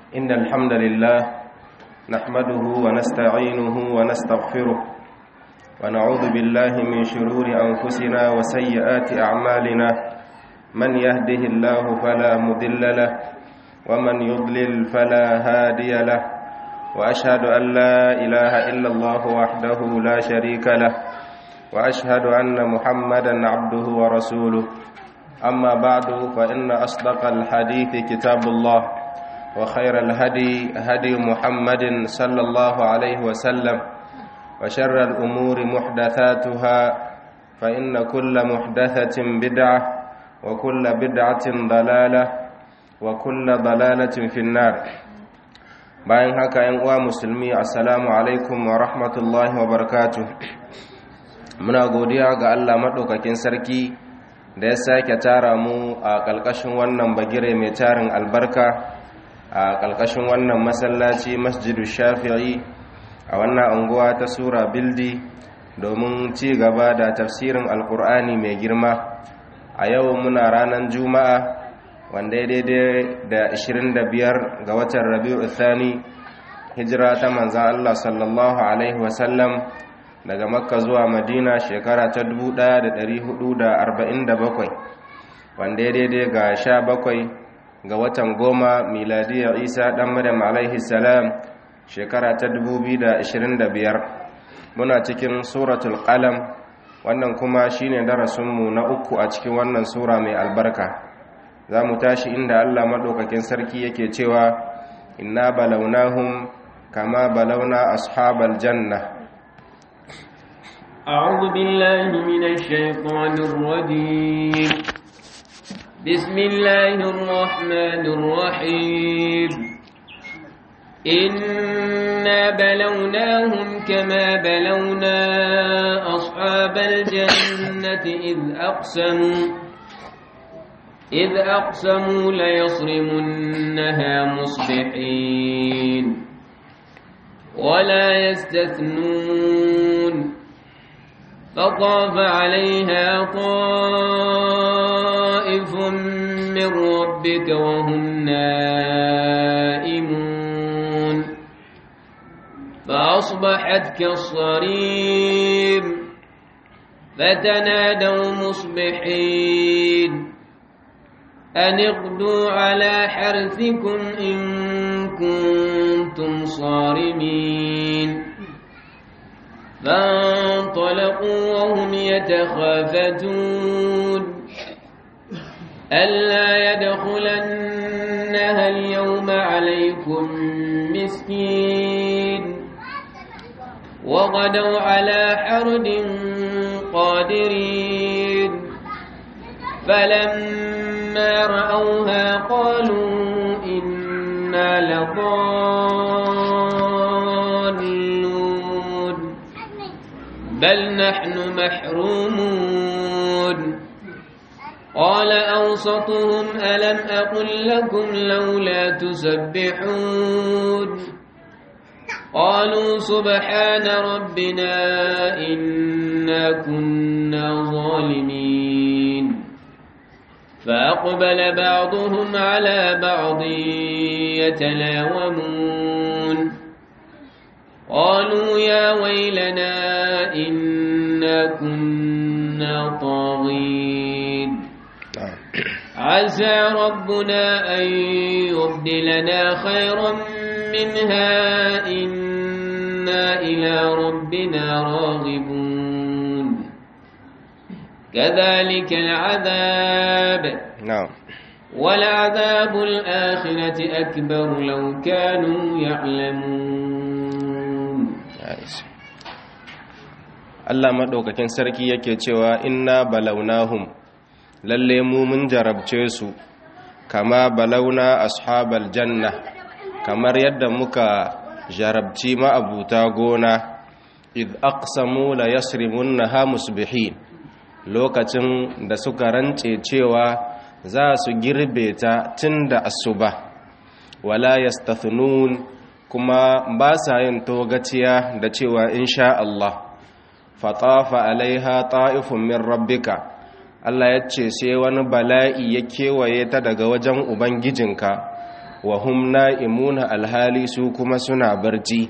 إن الحمد لله نحمده ونستعينه ونستغفره ونعوذ بالله من شرور أنفسنا وسيئات أعمالنا من يهده الله فلا مضل له ومن يضلل فلا هادي له وأشهد أن لا إله إلا الله وحده لا شريك له وأشهد أن محمدا عبده ورسوله أما بعد فإن أصدق الحديث كتاب الله وخير الهدي هدي محمد صلى الله عليه وسلم وشر الأمور محدثاتها فإن كل محدثة بدعة وكل بدعة ضلالة وكل ضلالة في النار bayan haka yan uwa musulmi assalamu alaikum wa rahmatullahi wa barakatuh muna godiya ga Allah maɗaukakin sarki da ya sake tara mu a ƙalƙashin wannan bagire mai tarin albarka a ƙalƙashin wannan masallaci masjidu shafi'i a wannan unguwa ta sura bildi domin ci gaba da tafsirin alkur'ani mai girma a yau muna ranar juma'a wanda ya daidai da 25 ga watan rabi'u thani hijira ta manzan allah sallallahu alaihi wasallam daga makka zuwa madina shekara ta 1447 wanda ya daidai ga 17 ga watan goma miladiyar isa dan maryam alaihi salam shekara ta 2025 muna cikin suratul qalam wannan kuma shine darasinmu na uku a cikin wannan sura mai albarka za mu tashi inda allah maɗaukakin sarki yake cewa inna balaunahum kama balauna ashabal janna أعوذ بالله من الشيطان الرجيم بسم الله الرحمن الرحيم إنا بلوناهم كما بلونا أصحاب الجنة إذ أقسموا إذ أقسموا ليصرمنها مصبحين ولا يستثنون فطاف عليها طائف من ربك وهم نائمون فأصبحت كالصريم فتنادوا مصبحين أن اغدوا على حرثكم إن كنتم صارمين فانطلقوا وهم يتخافتون ألا يدخلنها اليوم عليكم مسكين وغدوا على حرد قادرين فلما رأوها قالوا إنا لضالون بل نحن محرومون قال أوسطهم ألم أقل لكم لولا تسبحون قالوا سبحان ربنا إنا كنا ظالمين فأقبل بعضهم على بعض يتلاومون قالوا يا ويلنا إنا كنا طاغين عسى ربنا أن يبدلنا خيرا منها إنا إلى ربنا راغبون كذلك العذاب نعم ولعذاب الآخرة أكبر لو كانوا يعلمون Allah maɗaukakin sarki yake cewa inna balaunahum lalle mu mun jarabce su kama balauna ashabal janna kamar yadda muka jarabci ma'abuta gona id aqsamu la yasrimunha musbihin lokacin da suka rance cewa za su girbe ta tun da asuba wala yastathnun kuma ba sa yin togaciya da cewa insha Allah fatafa alaiha ta'ifun min rabbika Allah ya ce sai wani bala'i ya kewaye ta daga wajen ubangijinka wa hum na'imuna alhali su kuma suna barci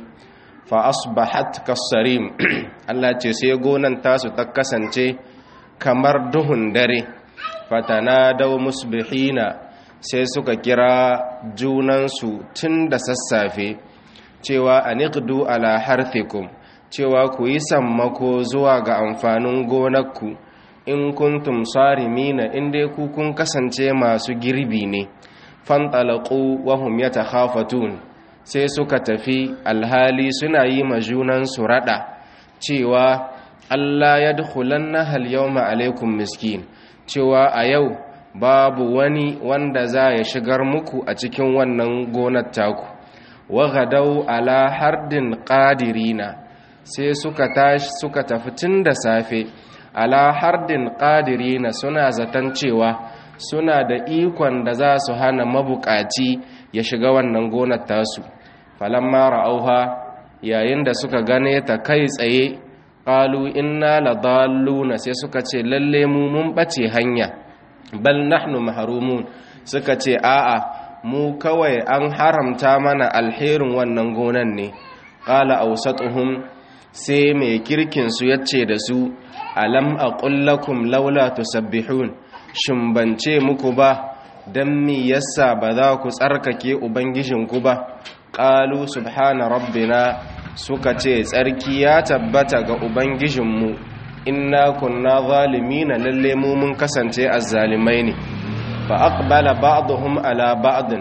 fa asbahat kasarim Allah ce sai gonan tasu ta kasance kamar duhun dare fatanadaw musbihina sai suka kira junansu tun da sassafe cewa aniqdu ala harthikum cewa ku yi sammako zuwa ga amfanin gonarku in kuntum sarimina in dai ku kun kasance masu girbi ne fantalaqu wa hum yatakhafatun sai suka tafi alhali suna yi ma junansu rada cewa Allah ya dukhulanna hal yawma alaikum miskin cewa a yau babu wani wanda za ya shigar muku a cikin wannan gonar taku wa gadau ala hardin qadirina sai suka tashi suka tafi tun da safe ala hardin qadirina suna zaton cewa suna da ikon da za su hana mabukaci ya shiga wannan gonar tasu falamma ra'auha yayin da suka gane ta kai tsaye qalu inna ladalluna sai suka ce lalle mu mun bace hanya bal nahnu mahrumun suka ce a'a mu kawai an haramta mana alherin wannan gonan ne qala awsatuhum sai mai kirkin su yace da su alam aqul lakum laula tusabbihun shin bance muku ba dan mi yasa ba za ku tsarkake ubangijinku ba qalu subhana rabbina suka ce tsarki ya tabbata ga ubangijinmu inna kunna zalimina lalle mu mun kasance azzalimai ne fa aqbala ba'dhum ala ba'd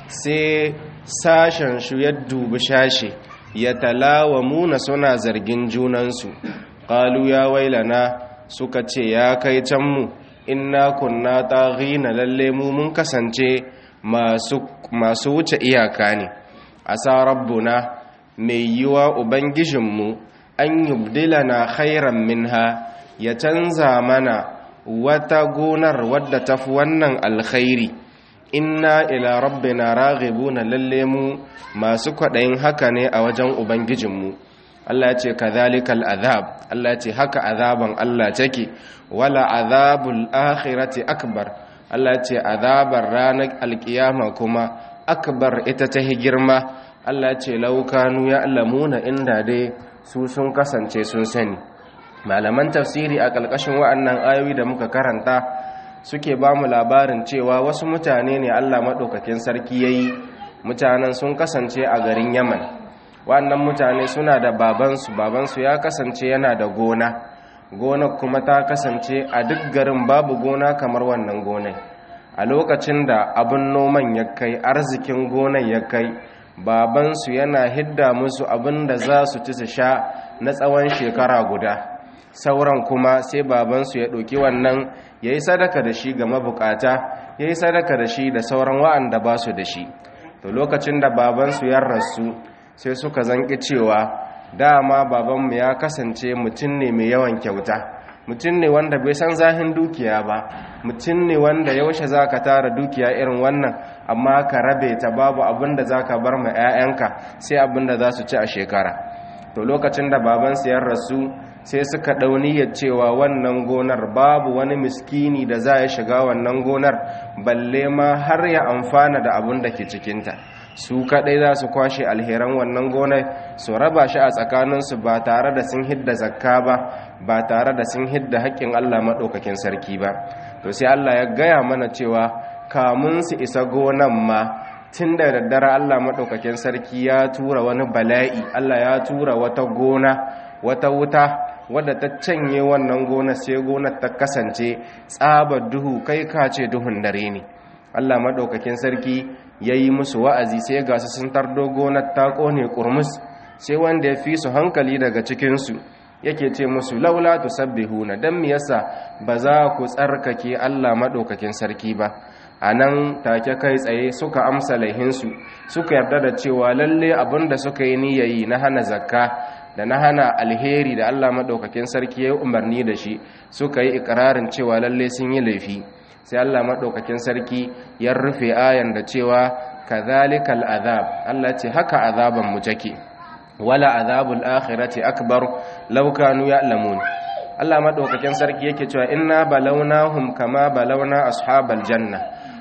sai sashen shu ya dubi shashi ya talawamuna suna zargin junansu qalu ya wailana suka ce ya kai can mu inna kunna taghina lalle mu mun kasance masu masu wuce iyaka ne asa rabbuna mai yiwa ubangijinmu an yubdilana khairan minha ya canza mana wata gonar wadda tafi wannan alkhairi inna ila rabbina raghibuna lalle mu masu kwaɗayin haka ne a wajen ubangijinmu Allah ce kadhalikal azab Allah ce haka azaban Allah take wala azabul akhirati akbar Allah ce azabar ranar alkiyama kuma akbar ita ta girma Allah ce laukanu ya alamuna inda dai su sun kasance sun sani malaman tafsiri a ƙalƙashin wa'annan ayoyi da muka karanta suke ba mu labarin cewa wasu mutane ne Allah maɗaukakin sarki ya yi mutanen sun kasance a garin yaman wa'annan mutane suna da babansu babansu ya kasance yana da gona gona kuma ta kasance a duk garin babu gona kamar wannan gonai a lokacin da abin noman ya kai arzikin gonan ya kai babansu yana hidda musu abin da za su ci su sha na tsawon shekara guda sauran kuma sai babansu ya ɗauki wannan ya yi sadaka da shi ga mabukata ya yi sadaka da shi da sauran wa'anda ba su da shi to lokacin da babansu ya rasu sai suka zanki cewa dama babanmu ya kasance mutum ne mai yawan kyauta mutum ne wanda bai san zahin dukiya ba mutum ne wanda yaushe za ka tara dukiya irin wannan amma ka rabe ta babu abin da za ka bar ma 'ya'yanka sai abin da za su ci a shekara to lokacin da babansu ya rasu sai suka ɗauniyar cewa wannan gonar babu wani miskini da za ya shiga wannan gonar balle ma har ya amfana da abin da ke cikinta su kaɗai za su kwashe alheran wannan gonar su raba shi a tsakaninsu ba tare da sun hidda zakka ba ba tare da sun hidda haƙƙin allah maɗaukakin sarki ba to sai allah ya gaya mana cewa kamun su isa gonan ma tun da daddare allah maɗaukakin sarki ya tura wani bala'i allah ya tura wata gona wata wuta wadda ta canye wannan gona sai gonar ta kasance tsabar duhu kai ka ce duhun dare ne Allah madaukakin sarki yayi musu wa'azi sai ga su sun tardo gonar ta kone kurmus sai wanda ya fi su hankali daga cikin su yake ce musu laula tusabbihuna dan me yasa ba za ku tsarkake Allah madaukakin sarki ba anan take kai tsaye suka amsa laihinsu suka yarda da cewa lalle abinda suka yi niyayi na hana zakka da na hana alheri da Allah maɗaukakin sarki ya yi umarni da shi suka yi ikirarin cewa lalle sun yi laifi sai Allah maɗaukakin sarki ya rufe ayan da cewa kadhalikal azab Allah ce haka azaban mu take wala azabul akhirati akbar law kanu ya'lamun Allah maɗaukakin sarki yake cewa inna balawnahum kama balawna ashabal janna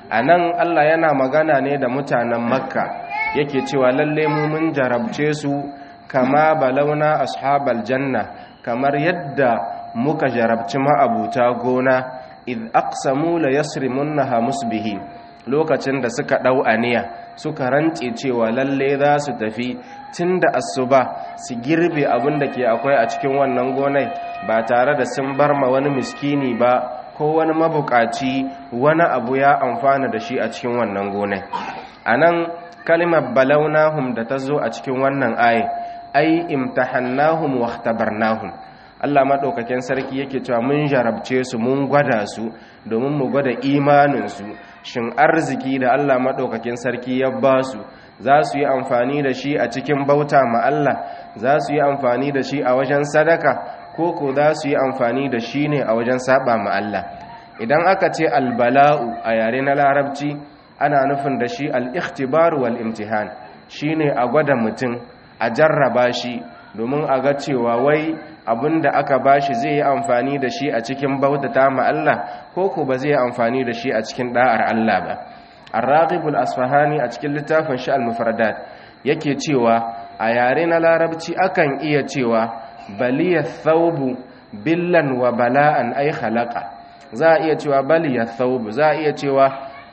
anan Allah yana magana ne da mutanen makka yake cewa lalle mu mun jarabce su kama balauna ashabal janna kamar yadda muka jarabci ma'abuta gona id aqsamu la yasrimunha musbihi lokacin da suka dau aniya suka rantse cewa lalle za su tafi tunda asuba su girbe abin da ke akwai a cikin wannan gonai ba tare da sun bar ma wani miskini ba ko wani mabukaci wani abu ya amfana da shi a cikin wannan gonai anan kalimar balaunahum da ta zo a cikin wannan ayi ai imtahannahum wa ikhtabarnahum Allah madaukakin sarki yake cewa mun jarabce su mun gwada su domin mu gwada imanin su shin arziki da Allah madaukakin sarki ya ba su za su yi amfani da shi a cikin bauta ma Allah za su yi amfani da shi a wajen sadaka ko ko za su yi amfani da shi ne a wajen saba ma Allah idan aka ce albala'u a yare na larabci ana nufin da shi al-ikhtibar wal imtihan shine a gwada mutum a jarraba shi domin a ga cewa wai abinda aka bashi zai yi amfani da shi a cikin bautata ma Allah ko ko ba zai yi amfani da shi a cikin da'ar Allah ba ar-raqibul asfahani a cikin littafin shi al-mufradat yake cewa a yare na larabci akan iya cewa baliya thawbu billan wa bala'an ay khalaqa za a iya cewa baliya thawbu za a iya cewa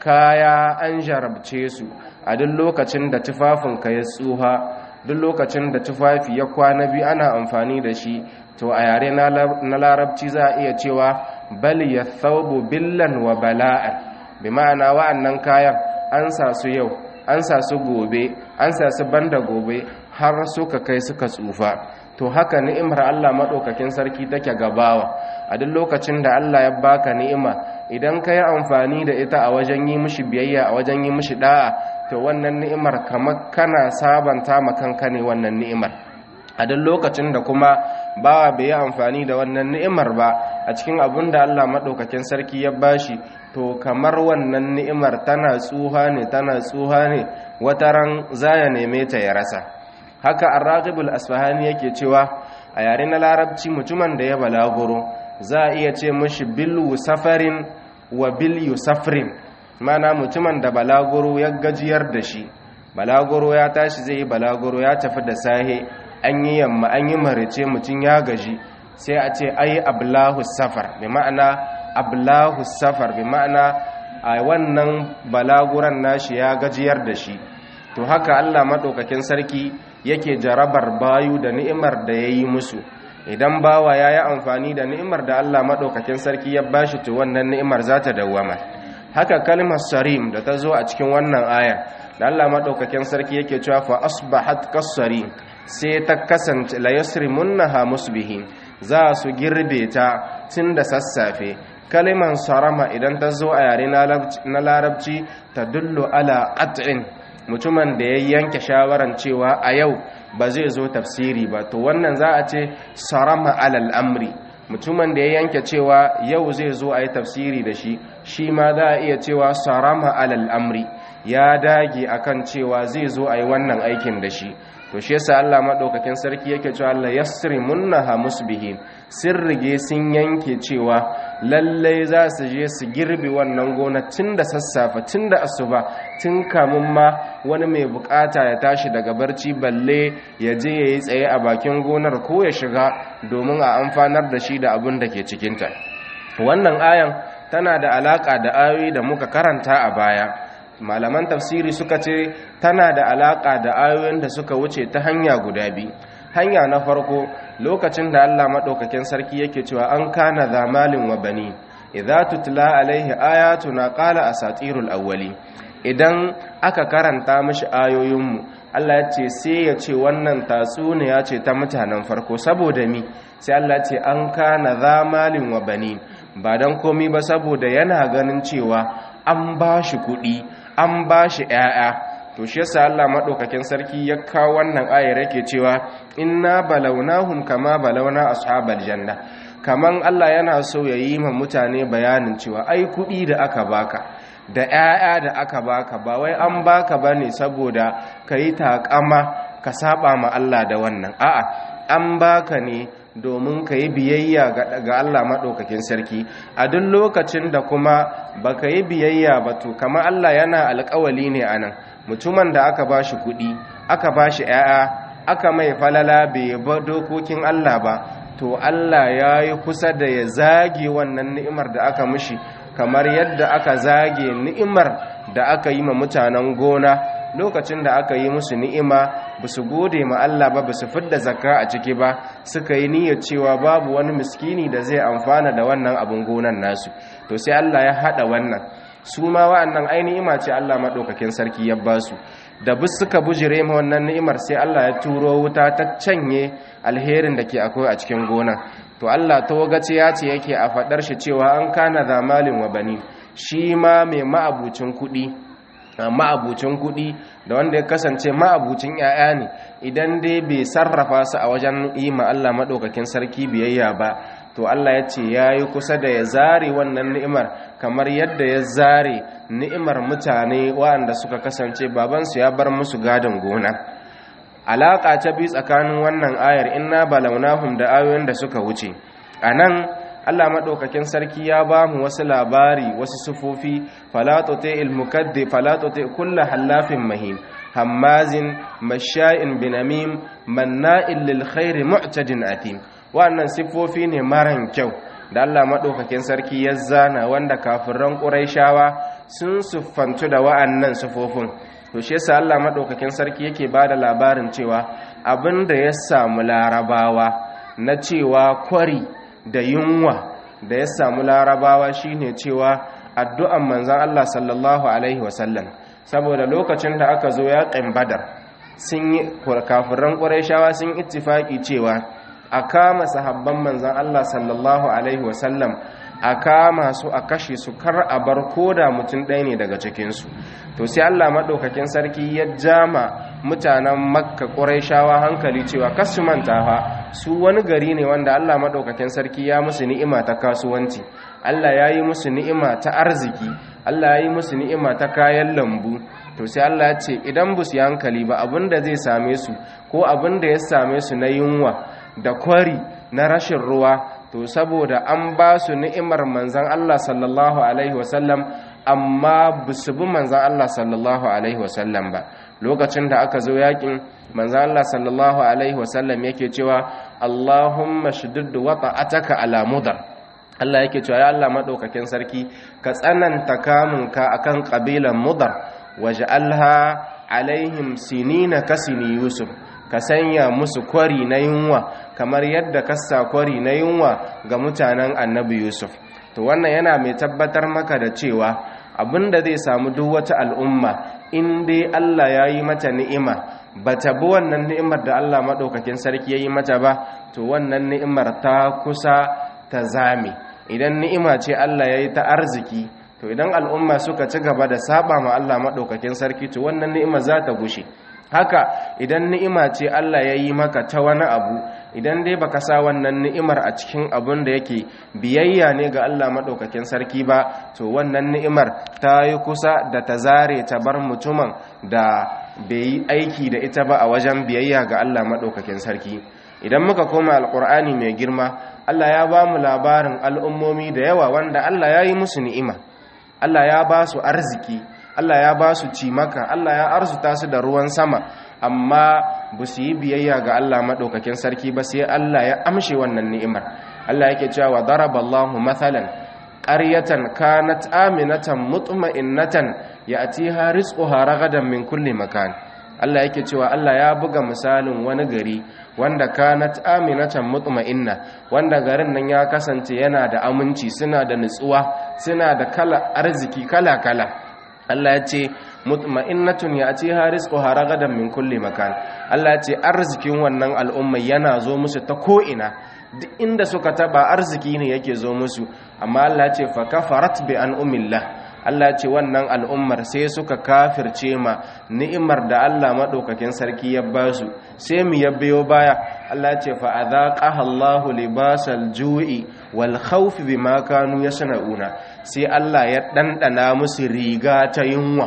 kaya an jarabce su a duk lokacin da tufafinka ya tsuha duk lokacin da tufafi ya kwana biyu ana amfani da shi to a yare na larabci za a iya cewa bal ya thawbu billan wa bala'an bi ma'ana wa'annan kayan an sa su yau an sa su gobe an sa su banda gobe har suka kai suka tsufa to haka ni'imar Allah maɗaukakin sarki take gabawa a duk lokacin da Allah ya baka ni'ima idan ka yi amfani da ita a wajen yi mishi biyayya a wajen yi mishi da'a to wannan ni'imar kamar kana sabanta ma kanka ne wannan ni'imar a duk lokacin da kuma bawa bai yi amfani da wannan ni'imar ba a cikin abin da Allah maɗaukakin sarki ya bashi to kamar wannan ni'imar tana tsuha ne tana tsuha ne wataran zaya neme ta ya rasa haka ar-raqibul asfahani yake cewa a yare na larabci mutumin da ya balaguro za a iya ce mishi bil safarin wa bil yusafrin mana mutumin da balaguro ya gajiyar da shi balaguro ya tashi zai yi balaguro ya tafi da sahe an yi yamma an yi marice mutum ya gaji sai a ce ai ablahu safar bi ma'ana ablahu safar bi ma'ana a wannan balaguran nashi ya gajiyar da shi to haka Allah madaukakin sarki yake jarabar bayu da ni'imar da yayi musu idan bawa yayi amfani da ni'imar da Allah madaukakin sarki ya bashi to wannan ni'imar za ta dawwama haka kalmar sarim da ta zo a cikin wannan aya da Allah madaukakin sarki yake cewa fa asbahat kasarim sai ta kasance la yasrimunha musbihin za su girbe ta tun da sassafe kaliman sarama idan ta zo a yare na larabci ta dullu ala qat'in mutumin da ya yanke shawaran cewa a yau ba zai zo tafsiri ba to wannan za a ce sarama alal amri mutumin da ya yanke cewa yau zai zo a yi tafsiri da shi shi ma za a iya cewa sarama alal amri ya dage akan cewa zai zo a yi wannan aikin da shi to shi yasa Allah madaukakin sarki yake cewa Allah yasrimunha musbihin sun rige sun yanke cewa lallai za su je su girbi wannan gona tun da sassafe tun da asuba tun kamun ma wani mai bukata ya tashi daga barci balle ya je ya yi tsaye a bakin gonar ko ya shiga domin a amfanar da shi da abin da ke cikinta wannan ayan tana da alaka da ayoyi da muka karanta a baya malaman tafsiri suka ce tana da alaka da ayoyin da suka wuce ta hanya guda biyu hanya na farko lokacin da Allah madaukakin sarki yake cewa an kana zamalin wa bani idza tutla alaihi ayatuna qala asatirul awwali idan aka karanta mishi ayoyinmu Allah ya ce sai ya ce wannan tatsuniya ce ta mutanen farko saboda mi sai Allah ce an kana zamalin wa bani ba dan komi ba saboda yana ganin cewa an ba shi kuɗi an ba shi ‘ya'ya to shi yasa Allah maɗaukakin sarki ya kawo wannan ayar yake cewa inna balaunahum kama balauna ashabal janna kaman Allah yana so ya yi ma mutane bayanin cewa ai kuɗi da aka baka da ‘ya'ya da aka baka ba wai an baka ba ne saboda ka yi taƙama ka saba ma Allah da wannan a'a an baka ne domin ka yi biyayya ga Allah maɗaukakin sarki a duk lokacin da kuma ba ka yi biyayya ba to kama Allah yana alƙawali ne a nan mutumin da aka ba shi kuɗi aka ba shi ‘ya'ya aka mai falala bai ba dokokin Allah ba to Allah ya yi kusa da ya zage wannan ni'imar da aka mishi kamar yadda aka zage ni'imar da aka yi ma mutanen gona lokacin da aka yi musu ni'ima ba su gode ma Allah ba ba su fidda zakka a ciki ba suka yi niyyar cewa babu wani miskini da zai amfana da wannan abin gonan nasu to sai Allah ya hada wannan su ma wa'annan ai ni'ima ce Allah madaukakin sarki ya ba su da bus suka bujire ma wannan ni'imar sai Allah ya turo wuta ta canye alherin da ke akwai a cikin gona to Allah tawagace ya ce yake a fadar shi cewa an kana zamalin wa bani shi ma mai ma'abucin kuɗi ma'abucin kuɗi da wanda ya kasance ma'abucin 'ya'ya ne idan dai bai sarrafa su a wajen yi ma Allah maɗaukakin sarki biyayya ba to Allah ya ce ya yi kusa da ya zare wannan ni'imar kamar yadda ya zare ni'imar mutane waɗanda suka kasance babansu ya bar musu gadon gona alaƙa ta bi tsakanin wannan ayar inna balaunahum da ayoyin da suka wuce a nan Allah maɗaukakin sarki ya ba mu wasu labari wasu sufofi falatote ilmukadde falatote kulla hallafin mahin hammazin masha'in binamim manna'in lil khairi mu'tadin atim wannan sifofi ne maran kyau da Allah maɗaukakin sarki ya zana wanda kafiran ƙuraishawa sun siffantu da wa'annan sifofin to shi yasa Allah maɗaukakin sarki yake ba da labarin cewa abin da ya samu larabawa na cewa kwari da yunwa da ya samu larabawa shine cewa addu'an manzan Allah sallallahu alaihi wasallam saboda lokacin da aka zo yaƙin badar sun yi kafiran ƙuraishawa sun ittifaki cewa a kama sahabban manzan Allah sallallahu alaihi wasallam a kama su a kashe su kar a bar koda mutum ɗaya ne daga cikinsu to sai Allah maɗaukakin sarki ya jama mutanen makka ƙuraishawa hankali cewa kasu manta fa su wani gari ne wanda Allah maɗaukakin sarki ya musu ni'ima ta kasuwanci Allah ya yi musu ni'ima ta arziki Allah ya yi musu ni'ima ta kayan lambu to sai Allah ya ce idan bu su hankali ba abin da zai same su ko abin da ya same su na yunwa da kwari na rashin ruwa to saboda an ba su ni'imar manzan Allah sallallahu alaihi wasallam amma ba su bi manzan Allah sallallahu alaihi wasallam ba lokacin da aka zo yakin manzan Allah sallallahu alaihi wasallam yake cewa Allahumma shiddid wata'ataka ala mudar Allah yake cewa ya Allah madaukakin sarki ka tsananta kamunka akan kabilan mudar waj'alha alaihim sinina kasini yusuf ka sanya musu kwari na yunwa kamar yadda ka sa kwari na yunwa ga mutanen annabi yusuf to wannan yana mai tabbatar maka da cewa abinda zai samu duk wata al'umma in dai Allah ya yi mata ni'ima ba ta bi wannan ni'imar da Allah maɗaukakin sarki ya yi mata ba to wannan ni'imar ta kusa ta zame idan ni'ima ce Allah ya yi ta arziki to idan al'umma suka ci gaba da saba ma Allah maɗaukakin sarki to wannan ni'ima za ta gushe haka idan ni'ima ce Allah ya yi maka ta wani abu idan dai baka sa wannan ni'imar a cikin abun da yake biyayya ne ga Allah maɗaukakin sarki ba to wannan ni'imar ta yi kusa da ta zare ta bar mutumin da bai yi aiki da ita ba a wajen biyayya ga Allah maɗaukakin sarki idan muka koma alƙur'ani mai girma Allah ya ba mu labarin al'ummomi da yawa wanda Allah ya yi musu ni'ima Allah ya ba su arziki Allah ya ba su cimaka Allah ya arzuta su da ruwan sama amma ba su yi biyayya ga Allah maɗaukakin sarki ba sai Allah ya amshe wannan ni'imar Allah yake cewa daraballahu mathalan qaryatan kanat aminatan mutma'innatan ya'tiha rizquha ragadan min kulli makan Allah yake cewa Allah ya buga misalin wani gari wanda kanat aminatan mutma'inna wanda garin nan ya kasance yana da aminci suna da nutsuwa suna da kala arziki kala kala Allah ya ce mutma'innatun ya ce rizquha ragadan min kulli makan Allah ya ce arzikin wannan al'umma yana zo musu ta ko'ina duk inda suka taba arziki ne yake zo musu amma Allah ya ce fa kafarat bi an umillah Allah ce wannan al'ummar sai suka kafirce ma ni'imar da Allah maɗaukakin sarki ya ba su sai mu ya biyo baya Allah ce fa adhaqaha Allahu libasal ju'i wal khawfi bima kanu yasna'una sai Allah ya ɗanɗana musu riga ta yunwa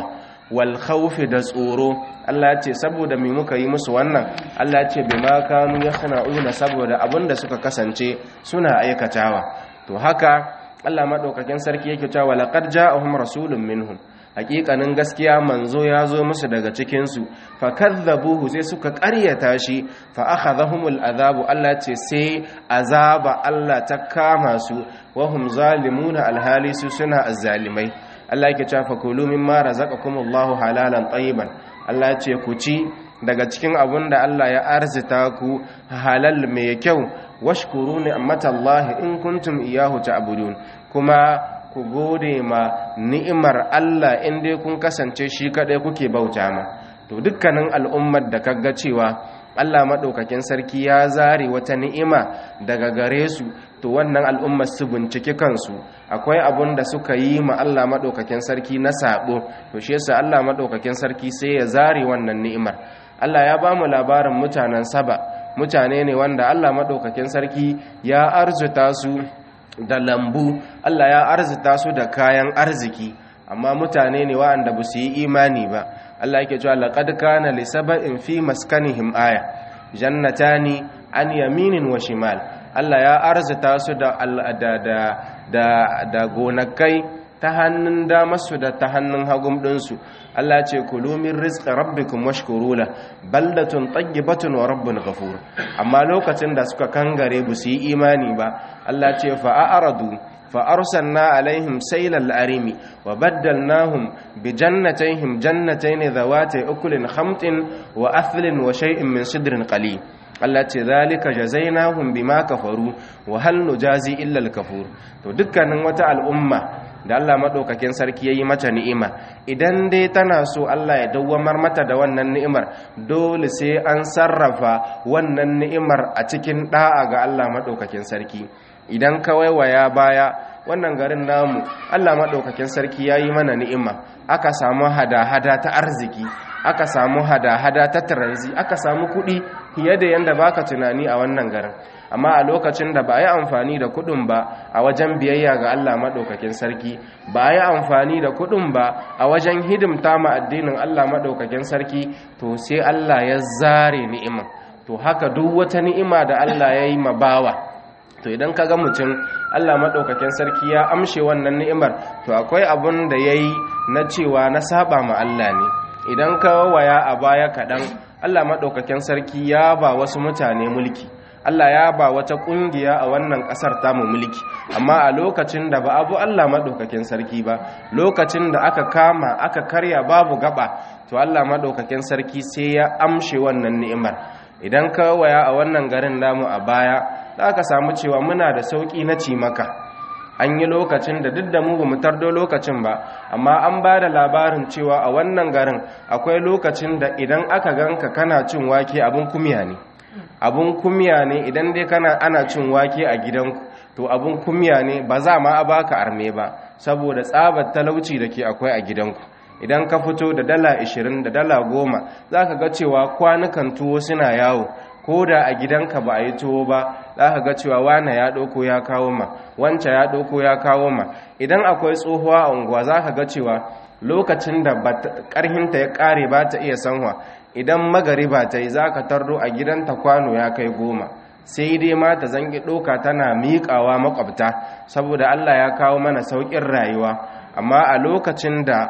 wal khawfi da tsoro Allah ya ce saboda me muka yi musu wannan Allah ya ce bima kanu yasna'una saboda abinda suka kasance suna aikatawa to haka Allah madaukakin sarki yake cewa laqad ja'ahum rasulun minhum hakikanin gaskiya manzo ya zo musu daga cikinsu fa kadzabuhu sai suka ƙaryata shi fa akhadhahumul azabu Allah ce sai azaba Allah ta kama su wa hum zalimuna alhali su suna azzalimai Allah yake cewa fakulu mimma razaqakumullahu halalan tayyiban Allah ce ku ci daga cikin abun da Allah ya arzita ku halal mai kyau washkuru ni'matallahi in kuntum iyyahu ta'budun kuma ku gode ma ni'imar Allah in dai kun kasance shi kadai kuke bauta ma to dukkanin al'ummar da kaga cewa Allah madaukakin sarki ya zare wata ni'ima daga gare su to wannan al'ummar su bincike kansu akwai abun da suka yi ma Allah madaukakin sarki na sabo to shi yasa Allah madaukakin sarki sai ya zare wannan ni'imar Allah ya ba mu labarin mutanen Saba mutane ne wanda Allah madaukakin sarki ya arzuta su da lambu Allah ya arzita su da kayan arziki amma mutane ne waɗanda ba su yi imani ba Allah yake cewa laqad kana li sab'in fi maskanihim aya jannatani an yaminin wa shimal Allah ya arzita su da da da da gonakai ta hannun damarsu da ta hannun hagun ɗinsu Allah ce kulu min rizqi rabbikum washkuru la baldatun tayyibatun wa rabbun ghafur amma lokacin da suka kangare bu su yi imani ba Allah ce fa a'radu fa arsalna alaihim saylal arimi wa baddalnahum bi jannatayhim jannatayn dhawati ukulin khamtin wa athlin wa shay'in min sidrin qalil Allah ce zalika jazainahum bima kafaru wa hal nujazi illa al-kafur to dukkanin wata al'umma da Allah madaukakin sarki yayi mata ni'ima idan dai tana so Allah ya dawwamar mata da wannan ni'imar dole sai an sarrafa wannan ni'imar a cikin da'a ga Allah madaukakin sarki idan ka waiwaya baya wannan garin namu Allah madaukakin sarki yayi mana ni'ima aka samu hada-hada ta arziki aka samu hada-hada ta taranzi aka samu kuɗi fiye da yadda baka tunani a wannan garin amma a lokacin da ba a yi amfani da kuɗin ba a wajen biyayya ga Allah maɗaukakin sarki ba a yi amfani da kuɗin ba a wajen hidimta ma addinin Allah maɗaukakin sarki to sai Allah ya zare ni'ima to haka duk wata ni'ima da Allah ya yi ma bawa to idan ka ga mutum Allah maɗaukakin sarki ya amshe wannan ni'imar to akwai abun da ya yi na cewa na saba ma Allah ne idan ka waya a baya kaɗan Allah maɗaukakin sarki ya ba wasu mutane mulki Allah ya ba wata ƙungiya a wannan ƙasar tamu mulki amma a lokacin da ba abu Allah maɗaukakin sarki ba lokacin da aka kama aka karya babu gaba to Allah maɗaukakin sarki sai ya amshe wannan ni'imar idan ka waya a wannan garin namu a baya za ka samu cewa muna da sauƙi na cimaka an yi lokacin da duk da mu ba mu tardo lokacin ba amma an ba da labarin cewa a wannan garin akwai lokacin da idan aka ganka kana cin wake abin kumya ne abin kumya ne idan dai kana ana cin wake a gidanku to abin kumya ne ba za ma a baka arme ba saboda tsabar talauci da ke akwai a gidanku idan ka fito da dala 20 da dala 10 za ka ga cewa kwanukan tuwo suna yawo ko da a gidanka ba a yi tuwo ba za ka ga cewa wane ya ɗauko ya kawo ma wancan ya ɗauko ya kawo ma idan akwai tsohuwa a unguwa za ka ga cewa lokacin da ƙarhinta ya ƙare ba ta iya sanwa idan magariba ta yi za ka tardo a gidanta kwano ya kai goma sai dai ma ta zangi ɗoka tana miƙawa makwabta saboda allah ya kawo mana sauƙin rayuwa amma a lokacin da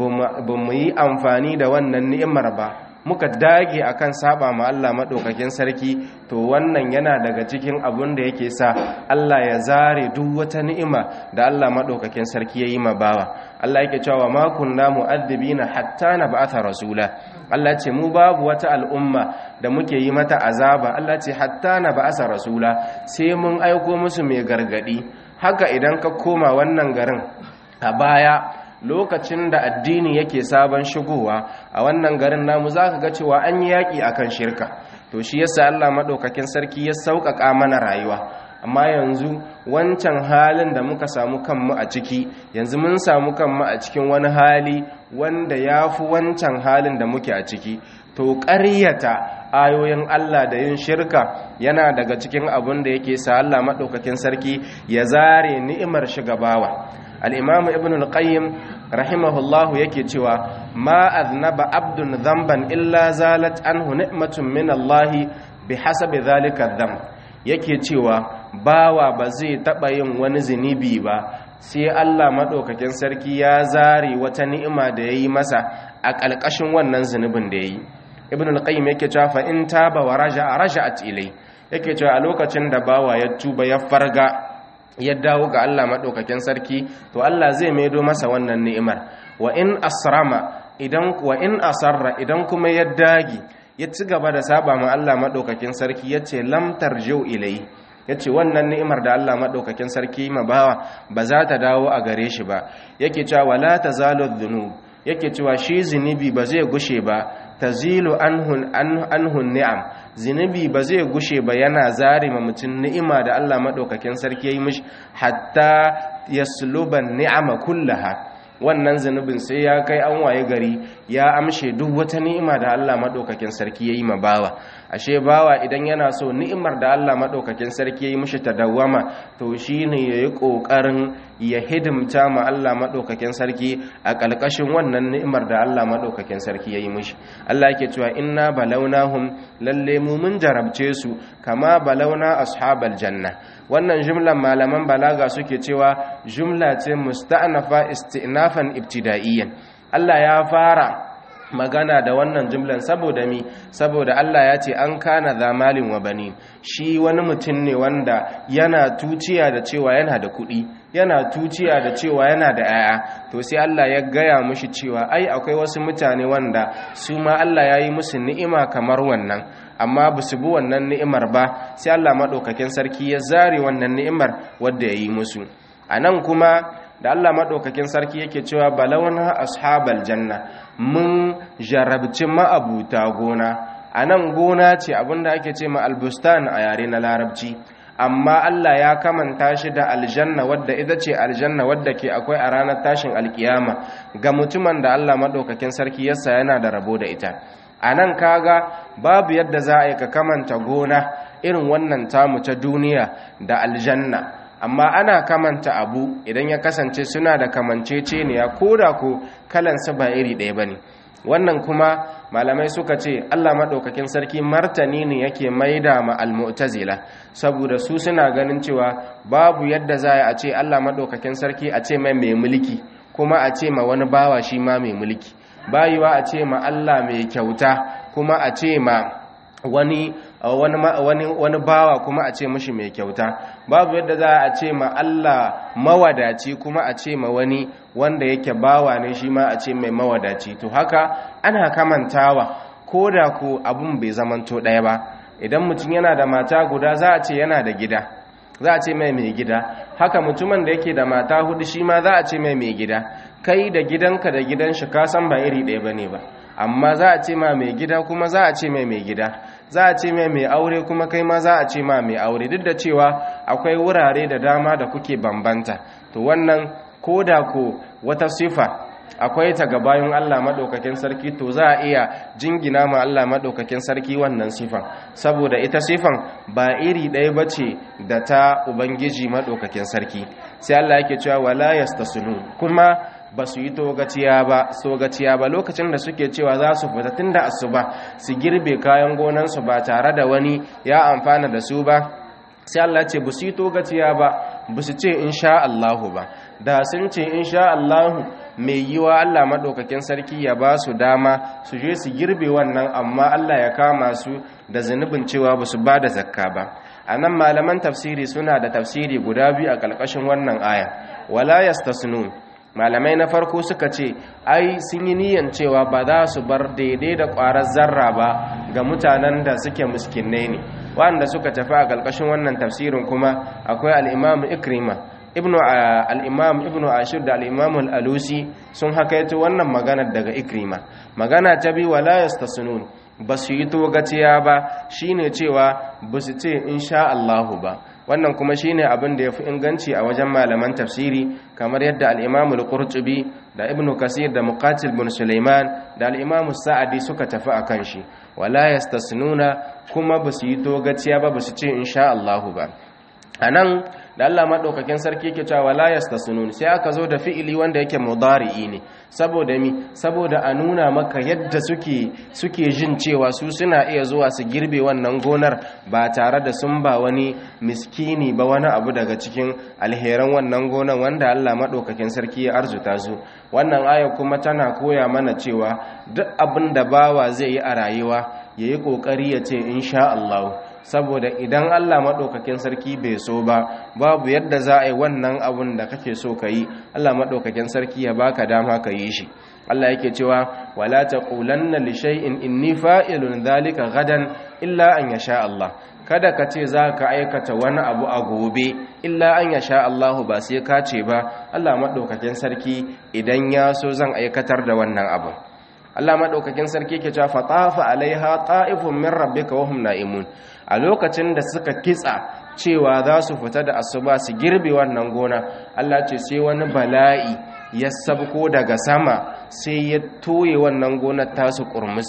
ba mu yi amfani da wannan ni'imar ba muka dage akan saba ma Allah madaukakin sarki to wannan yana daga cikin abun da yake sa Allah ya zare duk wata ni'ima da Allah madaukakin sarki yayi ma bawa Allah yake cewa ma kunna mu'adhibina hatta nab'atha rasula Allah ce mu babu wata al'umma da muke yi mata azaba Allah ce hatta nab'atha rasula sai mun aiko musu mai gargadi haka idan ka koma wannan garin a baya lokacin da addini yake sabon shigowa a wannan garin namu za ka ga cewa an yi yaƙi a kan shirka to shi yasa Allah maɗaukakin sarki ya sauƙaƙa mana rayuwa amma yanzu wancan halin da muka samu kanmu a ciki yanzu mun samu kanmu a cikin wani hali wanda ya fi wancan halin da muke a ciki to ƙaryata ayoyin Allah da yin shirka yana daga cikin abin da yake sa Allah maɗaukakin sarki ya zare ni'imar shigabawa al'imamu ibn al-qayyim rahimahullahu yake cewa ma aznaba abdun dhanban illa zalat anhu ni'matun min Allah bihasabi dhalika dhanb yake cewa bawa ba zai taba yin wani zunubi ba sai Allah madaukakin sarki ya zare wata ni'ima da yayi masa a ƙalƙashin wannan zunubin da yayi ibn al-qayyim yake cewa fa in taba wa raja'a raja'at ilai yake cewa a lokacin da bawa ya tuba ya farga ya dawo ga Allah madaukakin sarki to Allah zai maido masa wannan ni'imar wa in asrama idan wa in asarra idan kuma ya dagi ya ci gaba da saba ma Allah madaukakin sarki yace lam tarji'u ilai yace wannan ni'imar da Allah madaukakin sarki ma bawa ba za ta dawo a gare shi ba yake cewa wala tazalu dhunub yake cewa shi zinubi ba zai gushe ba tazilu anhun anhun ni'am zinubi ba zai gushe ba yana zare ma mutum ni'ima da Allah madaukakin sarki yayi mishi hatta yasluban ni'ama kullaha wannan zunubin sai ya kai an waye gari ya amshe duk wata ni'ima da Allah madaukakin sarki yayi ma bawa ashe bawa idan yana so ni'imar da Allah madaukakin sarki yayi mishi ta dawwama to shine yayi kokarin ya hidimta ma Allah madaukakin sarki a kalkashin wannan ni'imar da Allah madaukakin sarki yayi mishi Allah yake cewa inna balawnahum lalle mu mun jarabce su kama balawna ashabal janna wannan jumlan malaman balaga suke cewa jumla ce musta'nafa istinafan ibtida'iyyan Allah ya fara magana da wannan jumlan saboda mi saboda Allah ya ce an kana zamalin wa bani shi wani mutum ne wanda yana tuciya da cewa yana da kuɗi yana tuciya da cewa yana da 'ya'ya to sai Allah ya gaya mushi cewa ai akwai wasu mutane wanda su ma Allah ya yi musu ni'ima kamar wannan amma ba su bi wannan ni'imar ba sai Allah maɗaukakin sarki ya zare wannan ni'imar wadda ya yi musu a nan kuma da Allah maɗaukakin sarki yake cewa balawna ashabal janna mun jarabci ma'abuta gona a nan gona ce abinda ake ce ma albustan a yare na larabci amma Allah ya kamanta shi da aljanna wadda ita ce aljanna wadda ke akwai a ranar tashin alkiyama ga mutumin da Allah maɗaukakin sarki yasa yana da rabo da ita a nan kaga babu yadda za a yi ka kamanta gona irin wannan tamu ta duniya da aljanna amma ana kamanta abu idan ya kasance suna da kamanceceniya ko da ko kalansu ba iri ɗaya ba ne wannan kuma malamai suka ce allah maɗaukakin sarki martani ne yake maida ma almu'tazila saboda su suna ganin cewa babu yadda za a ce allah maɗaukakin sarki a ce mai mai mulki kuma a ce ma wani bawa shi ma mai mulki bayiwa a ce ma allah mai kyauta kuma a ce ma wani wani wani bawa kuma a ce mishi mai kyauta babu yadda za a ce ma Allah mawadaci kuma a ce ma wani wanda yake bawa ne shi ma a ce mai mawadaci to haka ana kamantawa ko da ko abun bai zamanto ɗaya ba idan mutum yana da mata guda za a ce yana da gida za a ce mai mai gida haka mutumin da yake da mata hudu shi ma za a ce mai mai gida kai da gidanka da gidan shi ka san ba iri ɗaya bane ba amma za a ce ma mai gida kuma za a ce mai mai gida za a ce mai mai aure kuma kai ma za a ce ma mai aure duk da cewa akwai wurare da dama da kuke bambanta to wannan ko da ko wata sifa akwai ta ga bayan Allah maɗaukakin sarki to za a iya jingina ma Allah maɗaukakin sarki wannan sifan saboda ita sifan ba iri ɗaya ba ce da ta Ubangiji maɗaukakin sarki sai Allah yake cewa wala yastasunu kuma ba su yi togaciya ba sogaciya ba lokacin da suke cewa za su fita tun da asuba su girbe kayan gonansu ba tare da wani ya amfana da su ba sai Allah ce ba su yi togaciya ba ba su ce insha Allahu ba da sun ce insha Allahu mai yiwa Allah maɗaukakin sarki ya ba su dama su je su girbe wannan amma Allah ya kama su da zunubin cewa ba su ba da zakka ba a nan malaman tafsiri suna da tafsiri guda biyu a ƙarƙashin wannan aya wala yastasnun malamai na farko suka ce ai sun yi niyan cewa ba za su bar daidai da ƙwarar zarra ba ga mutanen da suke muskinai ne wanda suka tafi a ƙarƙashin wannan tafsirin kuma akwai al'imamu ikrima ibnu al'imam ibnu ashir da al'imam al'alusi sun hakaito wannan maganar daga ikrima magana ta bi wala yastasunun ba su yi togaciya ba shine cewa ba su ce insha Allahu ba wannan kuma shine abin da yafi inganci a wajen malaman tafsiri kamar yadda al-Imam al-Qurtubi da Ibn Kasir da Muqatil bin Sulaiman da al-Imam Sa'adi suka tafi akan shi wala yastasnuna kuma basu yi togaciya ba basu ce insha Allah ba anan da Allah madaukakin sarki yake cewa la yastasunun sai aka zo da fi'ili wanda yake mudari'i ne saboda mi saboda a nuna maka yadda suke suke jin cewa su suna iya zuwa su girbe wannan gonar ba tare da sun ba wani miskini ba wani abu daga cikin alheran wannan gonar wanda Allah madaukakin sarki ya arzuta su wannan aya kuma tana koya mana cewa duk abin da bawa zai yi a rayuwa yayi kokari ya ce insha Allah saboda idan Allah maɗaukakin sarki bai so ba babu yadda za a yi wannan abun da kake so ka yi Allah maɗaukakin sarki ya baka dama ka yi shi Allah yake cewa wala taqulanna li shay'in inni fa'ilun dhalika gadan illa an yasha Allah kada ka ce za ka aikata wani abu a gobe illa an yasha Allah ba sai ka ce ba Allah maɗaukakin sarki idan ya so zan aikatar da wannan abu Allah maɗaukakin sarki ke cewa fatafa alaiha ta'ifun min rabbika wa hum na'imun a lokacin da suka kitsa cewa za su fita da asuba su girbe wannan gona Allah ce sai wani bala'i ya sabko daga sama sai ya toye wannan gonar tasu kurmus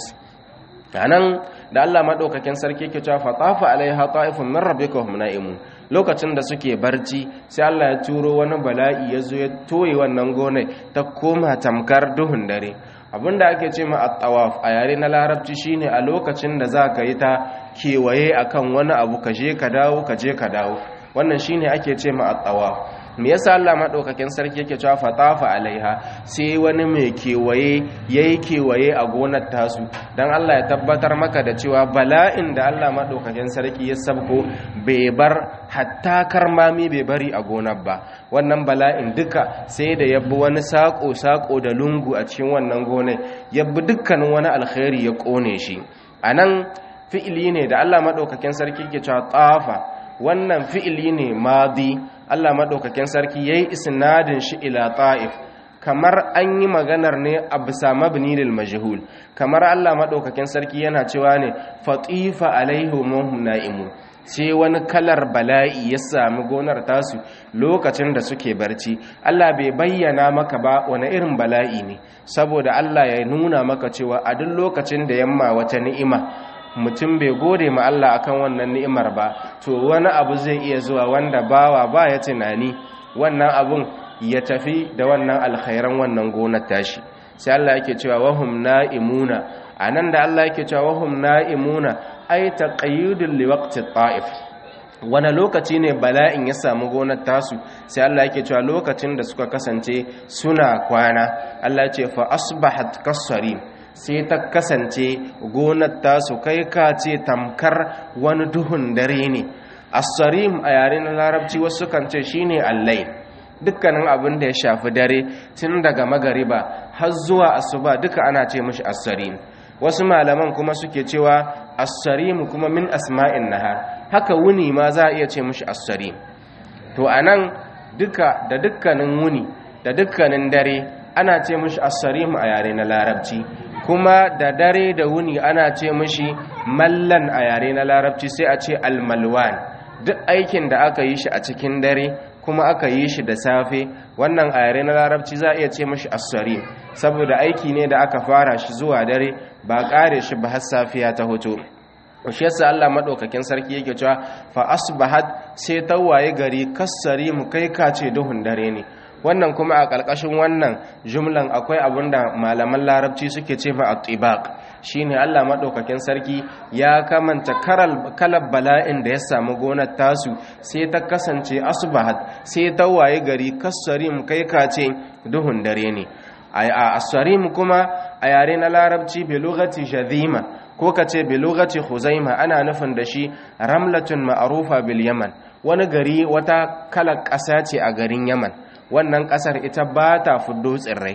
anan da Allah maɗaukakin sarki ke cewa fatafa alaiha ta'ifun min rabbika wa hum na'imun lokacin da suke barci sai Allah ya turo wani bala'i ya zo ya toye wannan gonar ta koma tamkar duhun dare abinda ake ce ma at-tawaf a yare na larabci shine a lokacin da za ka yi ta kewaye akan wani abu ka je ka dawo ka je ka dawo wannan shine ake ce ma at-tawaf me yasa Allah madaukakin sarki yake cewa fatafa alaiha sai wani mai kewaye yayi kewaye a gonar tasu dan Allah ya tabbatar maka da cewa bala'in da Allah madaukakin sarki ya sabko bai bar hatta karmami bai bari a gonar ba wannan bala'in duka sai da yabbi wani sako sako da lungu a cikin wannan gonar yabbi dukkanin wani alkhairi ya kone shi anan fi'ili ne da Allah madaukakin sarki yake cewa tafa wannan fi'ili ne madi Allah maɗaukakin sarki ya yi isnadin shi ila ta'if kamar an yi maganar ne a bisa mabni lil majhul kamar Allah maɗaukakin sarki yana cewa ne fatifa alaihim na'imun sai wani kalar bala'i ya sami gonar tasu lokacin da suke barci Allah bai bayyana maka ba wani irin bala'i ne saboda Allah ya nuna maka cewa a duk lokacin da yamma wata ni'ima mutum bai gode ma Allah akan wannan ni'imar ba to wani abu zai iya zuwa wanda bawa ba ya tunani wannan abun ya tafi da wannan alkhairan wannan gonar tashi sai Allah yake cewa wahum na'imuna anan da Allah yake cewa wahum na'imuna ay taqayyudul liwaqti ta'if wani lokaci ne bala'in ya samu gonar tasu sai Allah yake cewa lokacin da suka kasance suna kwana Allah ya ce fa asbahat kasarim sai ta kasance gonar tasu kai ka ce tamkar wani duhun dare ne asarim a yare na larabci wasu kan ce shine allai dukkanin abin da ya shafi dare tun daga magariba har zuwa asuba duka ana ce mishi asarim wasu malaman kuma suke cewa asarim kuma min asma'in nahar haka wuni ma za a iya ce mishi asarim to anan duka da dukkanin wuni da dukkanin dare ana ce mishi asarim a yare na larabci kuma da dare da wuni ana ce mishi mallan a yare na larabci sai a ce almalwan duk aikin da aka yi shi a cikin dare kuma aka yi shi da safe wannan a yare na larabci za a iya ce mishi asari saboda aiki ne da aka fara shi zuwa dare ba kare shi ba har safiya ta hoto shi yasa Allah madaukakin sarki yake cewa fa asbahat sai tawaye gari kassari mu kai kace duhun dare ne wannan kuma a ƙarƙashin wannan jumlan akwai abin da malaman larabci suke ce ma at-tibaq shine Allah madaukakin sarki ya kamanta kalar bala'in da ya samu gonar tasu sai ta kasance asbahat sai ta waye gari kassarim kai kace duhun dare ne a asarim kuma a yare na larabci bi lughati jadhima ko kace bi lughati khuzaima ana nufin da shi ramlatun ma'rufa bil yaman wani gari wata kalar ƙasa ce a garin yaman wannan ƙasar ita ba ta fuddo tsirrai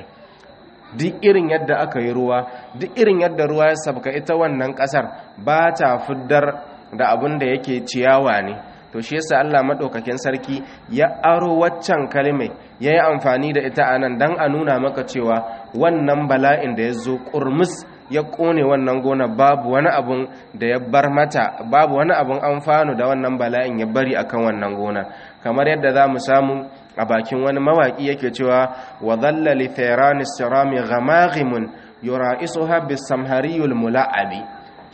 duk irin yadda aka yi ruwa duk irin yadda ruwa ya sabka ita wannan ƙasar ba ta fuddar da abin da yake ciyawa ne to shi yasa Allah madaukakin sarki ya aro waccan kalmai yayi amfani da ita anan dan a nuna maka cewa wannan bala'in da ya zo kurmus ya kone wannan gona babu wani abun da ya bar mata babu wani abun amfano da wannan bala'in ya bari akan wannan gona kamar yadda za mu samu a bakin wani mawaki yake cewa wa dhalla li thayran sirami ghamaghimun yura'isuha bis-samhariyul mula'abi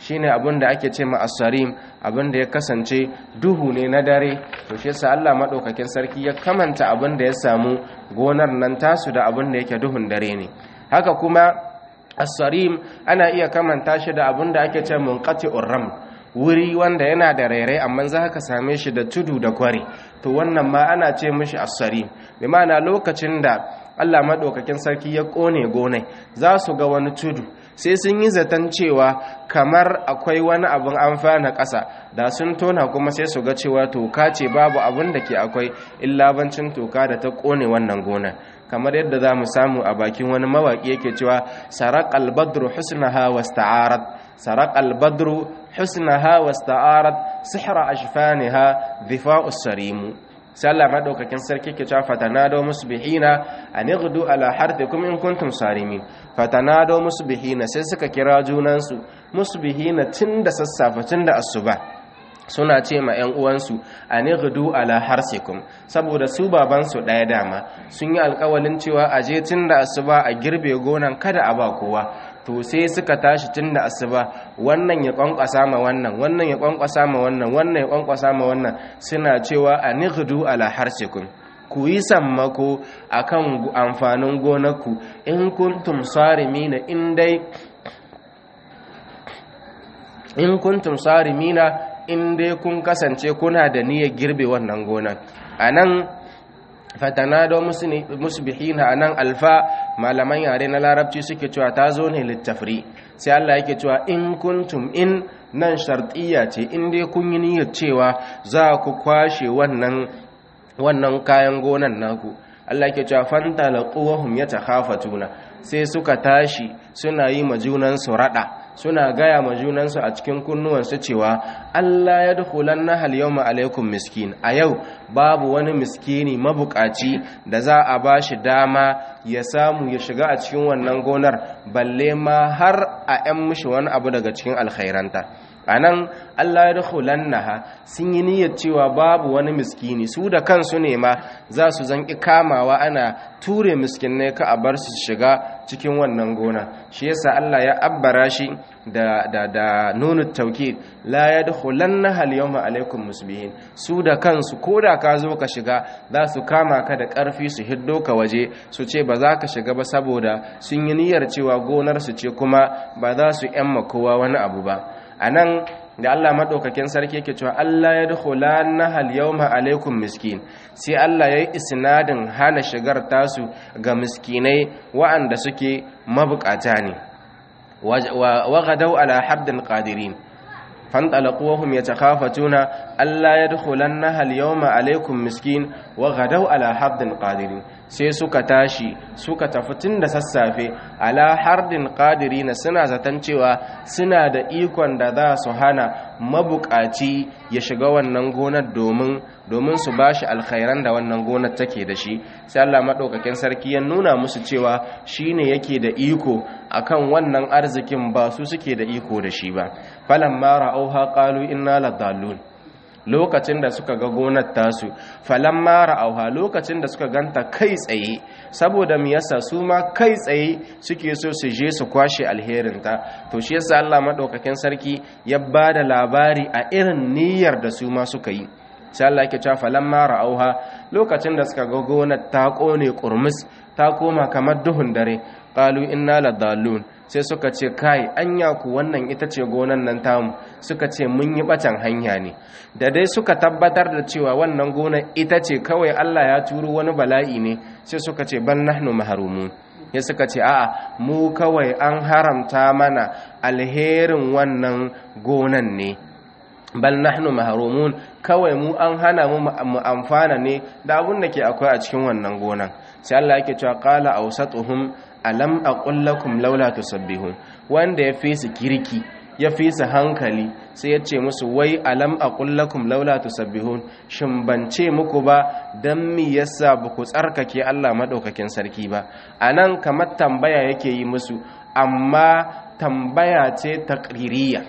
shine abin da ake ce ma asarim abin da ya kasance duhu ne na dare to shi yasa Allah madaukakin sarki ya kamanta abin da ya samu gonar nan tasu da abin da yake duhun dare ne haka kuma asarim ana iya kamanta shi da abin da ake ce munqati'ur ram wuri wanda yana da rairai amma za ka same shi da tudu da kware to wannan ma ana ce mishi asarim bi ma'ana lokacin da Allah maɗaukakin sarki ya ƙone gonai za su ga wani tudu sai sun yi zaton cewa kamar akwai wani abin amfana ƙasa da sun tona kuma sai su ga cewa toka ce babu abin da ke akwai illabancin toka da ta ƙone wannan gona kamar yadda za mu samu a bakin wani mawaƙi yake cewa sarak albadru husnaha wasta'arat sarak albadru husnaha wasta'arat sihra ashfaniha dhifa'us sarimu sai Allah madaukakin sarki ke cewa fatanado musbihina anighdu ala harthikum in kuntum sarimin fatanado musbihina sai suka kira junansu musbihina tunda sassafe tunda asuba suna ce ma 'yan uwansu a nighdu ala harsikum saboda su babansu ɗaya dama sun yi alkawalin cewa a je tun da asuba a girbe gonan kada a ba kowa to sai suka tashi tun da asuba wannan ya kwankwasa ma wannan wannan ya kwankwasa ma wannan wannan ya kwankwasa ma wannan suna cewa a nighdu ala harsikum ku yi sammako akan amfanin gonarku in kuntum sarimina in dai in kuntum sarimina in dai kun kasance kuna da niyyar girbe wannan gonan anan fatanado musbihina anan alfa malaman yare na larabci suke cewa ta zo ne littafri sai Allah yake cewa in kuntum in nan shartiya ce in dai kun yi niyyar cewa za ku kwashe wannan wannan kayan gonan naku Allah yake cewa fantalaquhum yatakhafatuna sai suka tashi suna yi ma junansu rada suna gaya ma junansu a cikin kunnuwansu cewa Allah ya dukulan na halyawma alaikum miskin a yau babu wani miskini mabukaci da za a ba shi dama ya samu ya shiga a cikin wannan gonar balle ma har a 'yan mishi wani abu daga cikin alkhairanta a nan Allah ya dukulan naha sun yi niyyar cewa babu wani miskini su da kansu ne ma za su zanki kamawa ana ture miskinai ka a bar su shiga cikin wannan gona shi yasa Allah ya abbara shi da da da nunu tawkid la yadkhulanna al yawma alaikum musbihin su da kansu koda ka zo ka shiga za su kama ka da karfi su hiddo ka waje su ce ba za ka shiga ba saboda sun yi niyyar cewa gonar su ce kuma ba za su yamma kowa wani abu ba anan da Allah madaukakin sarki yake cewa Allah ya dukhulanna hal yawma alaikum miskin sai Allah yayi isnadin hana shigar tasu ga miskinai wa'anda suke mabukata ne wa gadau ala haddin qadirin fantalaqu wa hum yatakhafatuna alla yadkhulanna hal yawma alaikum miskin wa gadau ala haddin qadirin sai suka tashi suka tafi tun da sassafe ala hardin qadirin suna zaton cewa suna da ikon da za su hana mabukaci ya shiga wannan gonar domin domin su bashi alkhairan da wannan gonar take da shi sai Allah madaukakin sarki ya nuna musu cewa shine yake da iko akan wannan arzikin ba su suke da iko da shi ba falamma ra'auha qalu inna ladallun lokacin da suka ga gonar tasu falamma ra'auha lokacin da suka ganta kai tsaye saboda me yasa su ma kai tsaye suke so su je su kwashe alherin ta to shi yasa Allah madaukakin sarki ya bada labari a irin niyyar da su ma suka yi sai Allah yake cewa falamma ra'auha lokacin da suka ga gonar ta kone kurmus ta koma kamar duhun dare qalu inna ladallun sai suka ce kai anya ku wannan ita ce gonan nan tamu suka ce mun yi batan hanya ne da dai suka tabbatar da cewa wannan gonar ita ce kawai Allah ya turo wani bala'i ne sai suka ce bal nahnu mahrumun ya suka ce a'a mu kawai an haramta mana alherin wannan gonan ne bal nahnu mahrumun kawai mu an hana mu mu amfana ne da abun da ke akwai a cikin wannan gonan sai Allah yake cewa qala awsatuhum alam aqul lakum laula tusabbihun wanda ya fi su kirki ya fi su hankali sai ya ce musu wai alam aqul lakum laula tusabbihun shin ban ce muku ba dan mi yasa ba ku tsarkake Allah madaukakin sarki ba anan kamar tambaya yake yi musu amma tambaya ce taqririya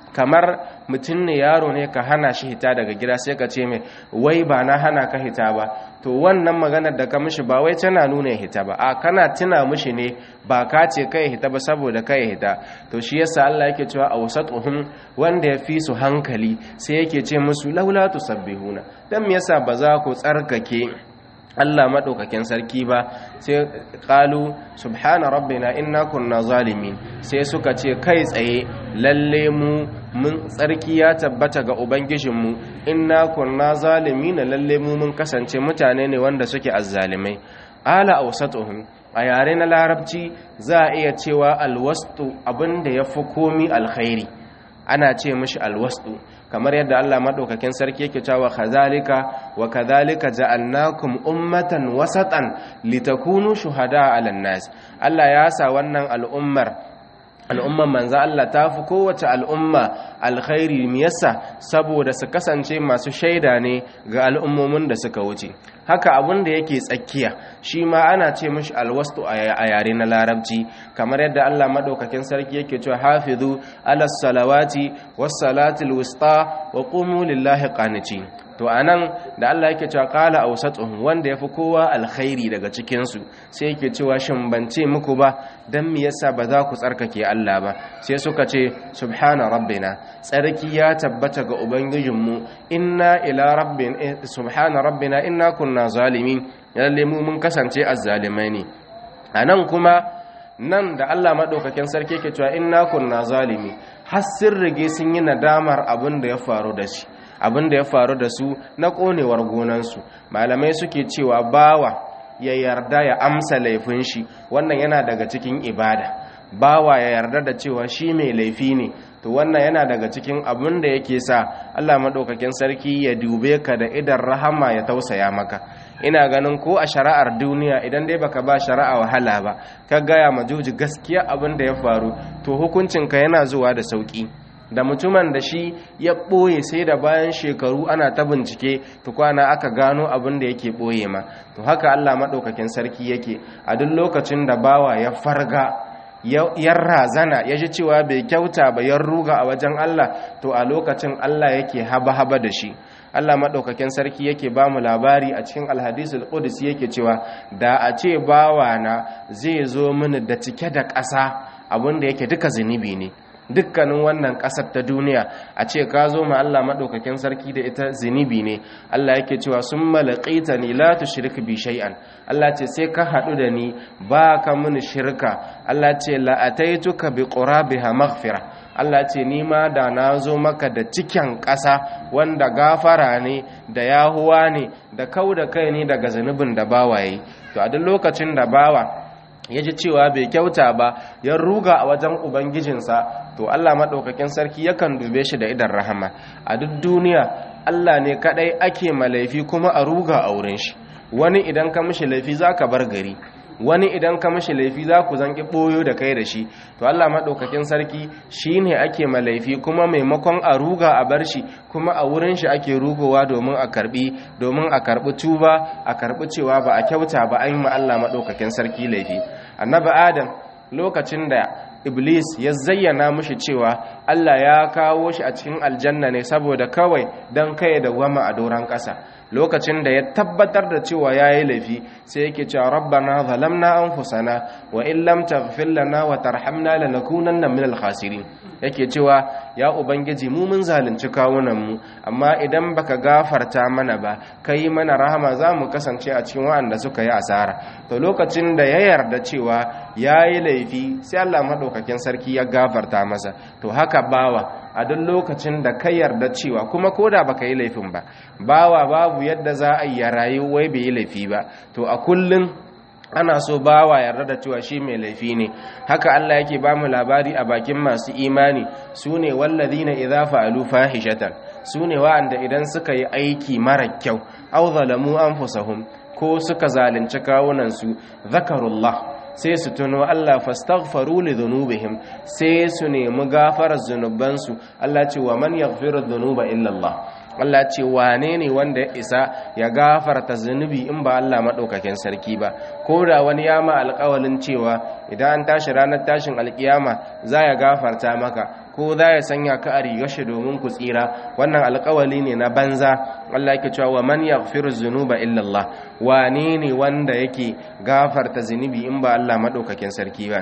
kamar mutum ne yaro ne ka hana shi hita daga gida sai ka ce mai wai ba na hana ka hita ba to wannan maganar da ka mishi ba wai tana nuna hita ba a kana tuna mishi ne ba ka ce kai hita ba saboda kai hita to shi yasa Allah yake cewa awsatuhum wanda ya fi su hankali sai yake ce musu laula tusabbihuna dan me yasa ba za ku tsarkake Allah maɗaukakin sarki ba sai ƙalu subhana rabbina inna kunna zalimin sai suka ce kai tsaye lalle mu mun tsarki ya tabbata ga ubangijinmu inna kunna zalimin lalle mu mun kasance mutane ne wanda suke azzalimai ala awsatuhum a yare na larabci za a iya cewa alwastu abinda ya fi komi alkhairi ana ce mishi alwastu kamar yadda Allah madaukakin sarki yake cewa kadhalika wa kadhalika ja'alnakum ummatan wasatan litakunu shuhada 'alan nas Allah ya sa wannan al'ummar al'umman manzo Allah ta fi kowace al'umma alkhairi me yasa saboda su kasance masu shaida ne ga al'ummomin da suka wuce haka abin da yake tsakiya shi ma ana ce mishi alwastu a yare na larabci kamar yadda Allah madaukakin sarki yake cewa hafizu ala salawati was salatil wusta wa qumu lillahi qanitin to anan da Allah yake cewa qala awsatuhum wanda yafi kowa alkhairi daga cikin su sai yake cewa shin ban ce muku ba dan me yasa ba za ku tsarkake Allah ba sai suka ce subhana rabbina tsarki ya tabbata ga ubangijinmu inna ila rabbin subhana rabbina inna kunna zalimin lalle mu mun kasance azzalimai ne anan kuma nan da Allah madaukakin sarki yake cewa inna kunna zalimi har sun rige sun yi nadamar abin da ya faru da shi abin da ya faru da su na konewar gonansu malamai suke cewa bawa ya yarda ya amsa laifin shi wannan yana daga cikin ibada bawa ya yarda da cewa shi mai laifi ne to wannan yana daga cikin abin da yake sa Allah madaukakin sarki ya dube ka da idan rahama ya tausaya maka ina ganin ko a shari'ar duniya idan dai baka ba shari'a wahala ba ka gaya ma juji gaskiya abin da ya faru to hukuncinka yana zuwa da sauki da mutumin da shi ya ɓoye sai da bayan shekaru ana ta bincike tukwana aka gano abin da yake ɓoye ma to haka Allah maɗaukakin sarki yake a duk lokacin da bawa ya farga ya razana ya ji cewa bai kyauta ba ya ruga a wajen Allah to a lokacin Allah yake haba-haba da shi Allah maɗaukakin sarki yake ba mu labari a cikin alhadisul qudus yake cewa da a ce bawana zai zo mini da cike da ƙasa abin da yake duka zunubi ne dukkanin wannan ƙasar ta duniya a ce ka zo ma Allah maɗaukakin sarki da ita zinibi ne Allah yake cewa sun malaƙaita ni la tushrik bi shay'an Allah ce sai ka haɗu da ni ba ka mini shirka Allah ce la ataituka bi qurabiha maghfira Allah ce ni ma da na zo maka da cikin ƙasa wanda gafara ne da yahuwa ne da kau da kai ne daga zunubin da bawaye to a duk lokacin da bawa ya ji cewa bai kyauta ba ya ruga a wajen ubangijinsa to Allah maɗaukakin sarki yakan dube shi da idan rahama a duk duniya Allah ne kaɗai ake malaifi kuma a ruga a wurin shi wani idan ka mishi laifi za ka bar gari wani idan ka mishi laifi za ku zanki ɓoyo da kai da shi to Allah maɗaukakin sarki shi ne ake malaifi kuma maimakon a ruga a bar shi kuma a wurin shi ake rugowa domin a karbi domin a karbi tuba a karbi cewa ba a kyauta ba an yi ma Allah maɗaukakin sarki laifi annabi adam lokacin da iblis ya zayyana mushi cewa Allah ya kawo shi a cikin aljanna ne saboda kawai don kai da wama a doron ƙasa lokacin da ya tabbatar da cewa ya yi laifi sai yake cewa rabbana zalamna anfusana wa in lam taghfir lana wa tarhamna lanakunanna minal khasirin yake cewa ya ubangiji mu mun zalunci kawunan mu amma idan baka gafarta mana ba kai mana rahama za mu kasance a cikin waɗanda suka yi asara to lokacin da ya yarda cewa ya yi laifi sai Allah maɗaukakin sarki ya gafarta masa to haka bawa a duk lokacin da ka yarda cewa kuma ko da baka yi laifin ba bawa babu yadda za a yi rayu wai bai yi laifi ba to a kullum ana so bawa yarda da cewa shi mai laifi ne haka Allah yake ba mu labari a bakin masu imani su ne wallazina idza fa'alu fahishatan su ne wa'anda idan suka yi aiki mara kyau aw zalamu anfusahum ko suka zalunci kawunansu zakarullah sai su tuno Allah fastaghfaru li dhunubihim sai su nemi gafarar zunubansu Allah ce wa man yaghfiru dhunuba illa Allah Allah ce wane ne wanda ya isa ya gafarta zunubi in ba Allah maɗaukakin sarki ba ko da wani ya ma alƙawalin cewa idan an tashi ranar tashin alƙiyama za ya gafarta maka ko za ya sanya ka a rigashi domin ku tsira wannan alƙawali ne na banza Allah yake cewa wa man yaghfiru dhunuba illa Allah wane ne wanda yake gafarta zunubi in ba Allah maɗaukakin sarki ba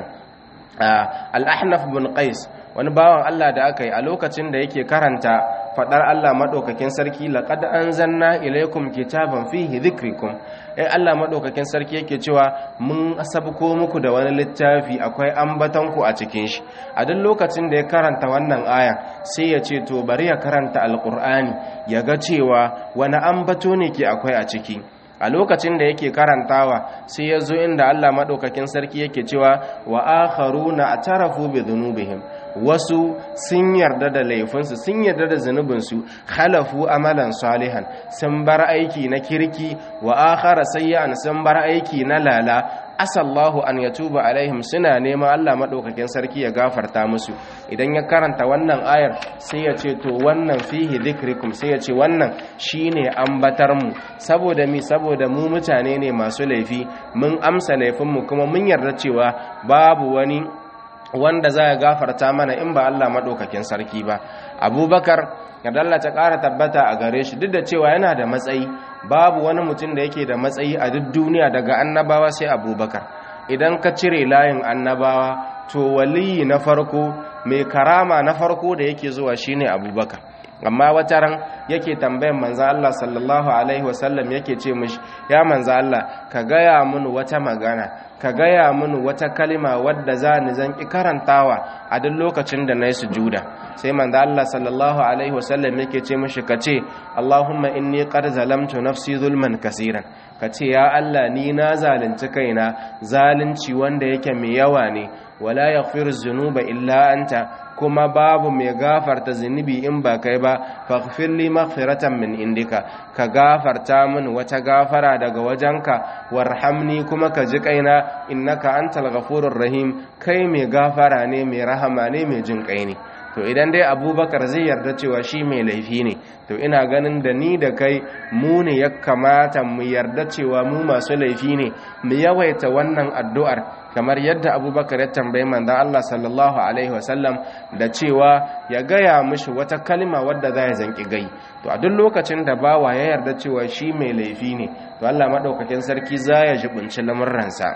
al-ahnaf bin qais wani bawan Allah da aka yi a lokacin da yake karanta fadar Allah madaukakin sarki laqad anzalna ilaykum kitaban fihi dhikrukum eh Allah madaukakin sarki yake cewa mun asabko muku da wani littafi akwai ambatanku a cikin shi a duk lokacin da ya karanta wannan aya sai ya ce to bari ya karanta alqur'ani ya ga cewa wani ambato ne ke akwai a ciki a lokacin da yake karantawa sai ya zo inda Allah maɗaukakin sarki yake cewa wa akharuna atarafu bi dhunubihim wasu sun yarda da laifinsu sun yarda da zunubinsu khalafu amalan salihan sun bar aiki na kirki wa akhara sayyan sun bar aiki na lala asallahu an yatuba alaihim suna neman Allah madaukakin sarki ya gafarta musu idan ya karanta wannan ayar sai ya ce to wannan fihi dhikrikum sai ya ce wannan shine ambatar mu saboda mi saboda mu mutane ne masu laifi mun amsa laifin mu kuma mun yarda cewa babu wani wanda za ya gafarta mana in ba Allah madaukakin sarki ba abubakar yadda Allah ta ƙara tabbata a gare shi duk da cewa yana da matsayi babu wani mutum da yake da matsayi a duk duniya daga annabawa sai abubakar idan ka cire layin annabawa to waliyi na farko mai karama na farko da yake zuwa shine abubakar amma wata ran yake tambayan manzo Allah sallallahu alaihi wasallam yake ce mishi ya manzo Allah ka gaya mun wata magana ka gaya mun wata kalima wadda za ni zan ki karantawa a duk lokacin da nayi sujuda sai manzo Allah sallallahu alaihi wasallam yake ce mishi kace Allahumma inni qad zalamtu nafsi zulman kaseeran kace ya Allah ni na zalunci kaina zalunci wanda yake mai yawa ne wala yaghfiru dhunuba illa anta kuma babu mai gafarta zunubi in ba kai ba faghfir li maghfiratan min indika ka gafarta min wata gafara daga wajenka warhamni kuma ka ji kaina innaka antal ghafurur rahim kai mai gafara ne mai rahama ne mai jin kai ne to idan dai abubakar zai yarda cewa shi mai laifi ne to ina ganin da ni da kai mu ne ya kamata mu yarda cewa mu masu laifi ne mu yawaita wannan addu'ar kamar yadda abubakar ya tambayi manzan Allah sallallahu Alaihi wasallam da cewa ya gaya mishi wata kalma wadda za ya zanki gai to a duk lokacin da bawa ya yarda cewa shi mai laifi ne to Allah maɗaukakin sarki za ya jibinci lamurransa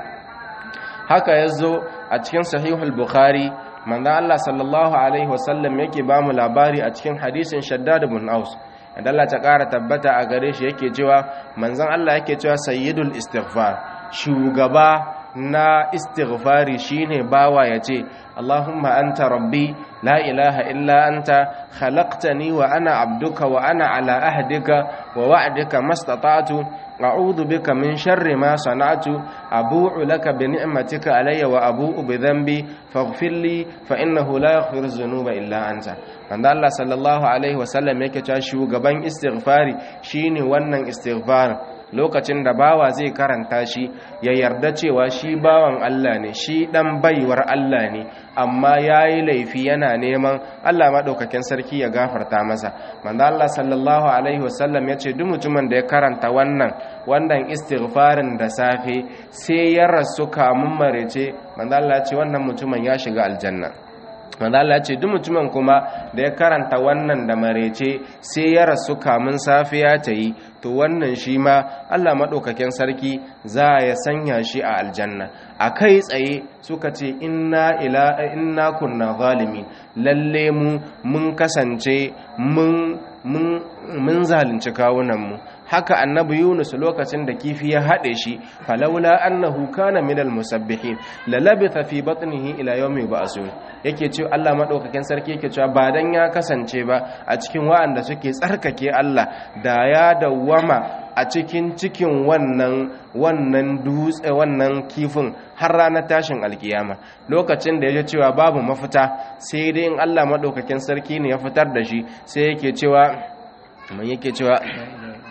haka ya zo a cikin sahihul bukhari manzan Allah sallallahu Alaihi wasallam yake ba mu labari a cikin hadisin shaddad bin aus yadda Allah ta ƙara tabbata a gare shi yake cewa manzan Allah yake cewa sayyidul istighfar shugaba na istighfari shine bawa yace Allahumma anta rabbi la ilaha illa anta khalaqtani wa ana abduka wa ana ala ahdika wa wa'dika mastata'tu a'udhu bika min sharri ma sana'tu abu'u laka bi ni'matika alayya wa abu'u bi dhanbi faghfir li fa innahu la yaghfiru dhunuba illa anta wanda Allah sallallahu alaihi wasallam yake cewa shugaban istighfari shine wannan istighfar lokacin da bawa zai karanta shi ya yarda cewa shi bawan Allah ne shi dan baiwar Allah ne amma yayi laifi yana neman Allah madaukakin sarki ya gafarta masa manzo Allah sallallahu alaihi wasallam yace duk mutumin da ya karanta wannan wannan istighfarin da safe sai ya rasu kamun marece manzo Allah ya ce wannan mutumin ya shiga aljanna manzo Allah ce duk mutumin kuma da ya karanta wannan da marece sai ya rasu kamun safiya ta yi to wannan shi ma Allah madaukakin sarki za ya sanya shi a aljanna a kai tsaye suka ce inna ila inna kunna zalimin lalle mu mun kasance mun mun mun zalunci kawunanmu haka annabi yunus lokacin da kifi ya haɗe shi falaula annahu kana minal musabbihin la labitha fi batnihi ila yawmi ba'sun yake cewa Allah madaukakin sarki yake cewa ba dan ya kasance ba a cikin wa'anda suke tsarkake Allah da ya dawwama a cikin cikin wannan wannan dutse wannan kifin har ranar tashin alkiyama lokacin da ya cewa babu mafita sai dai in Allah madaukakin sarki ne ya fitar da shi sai yake cewa man yake cewa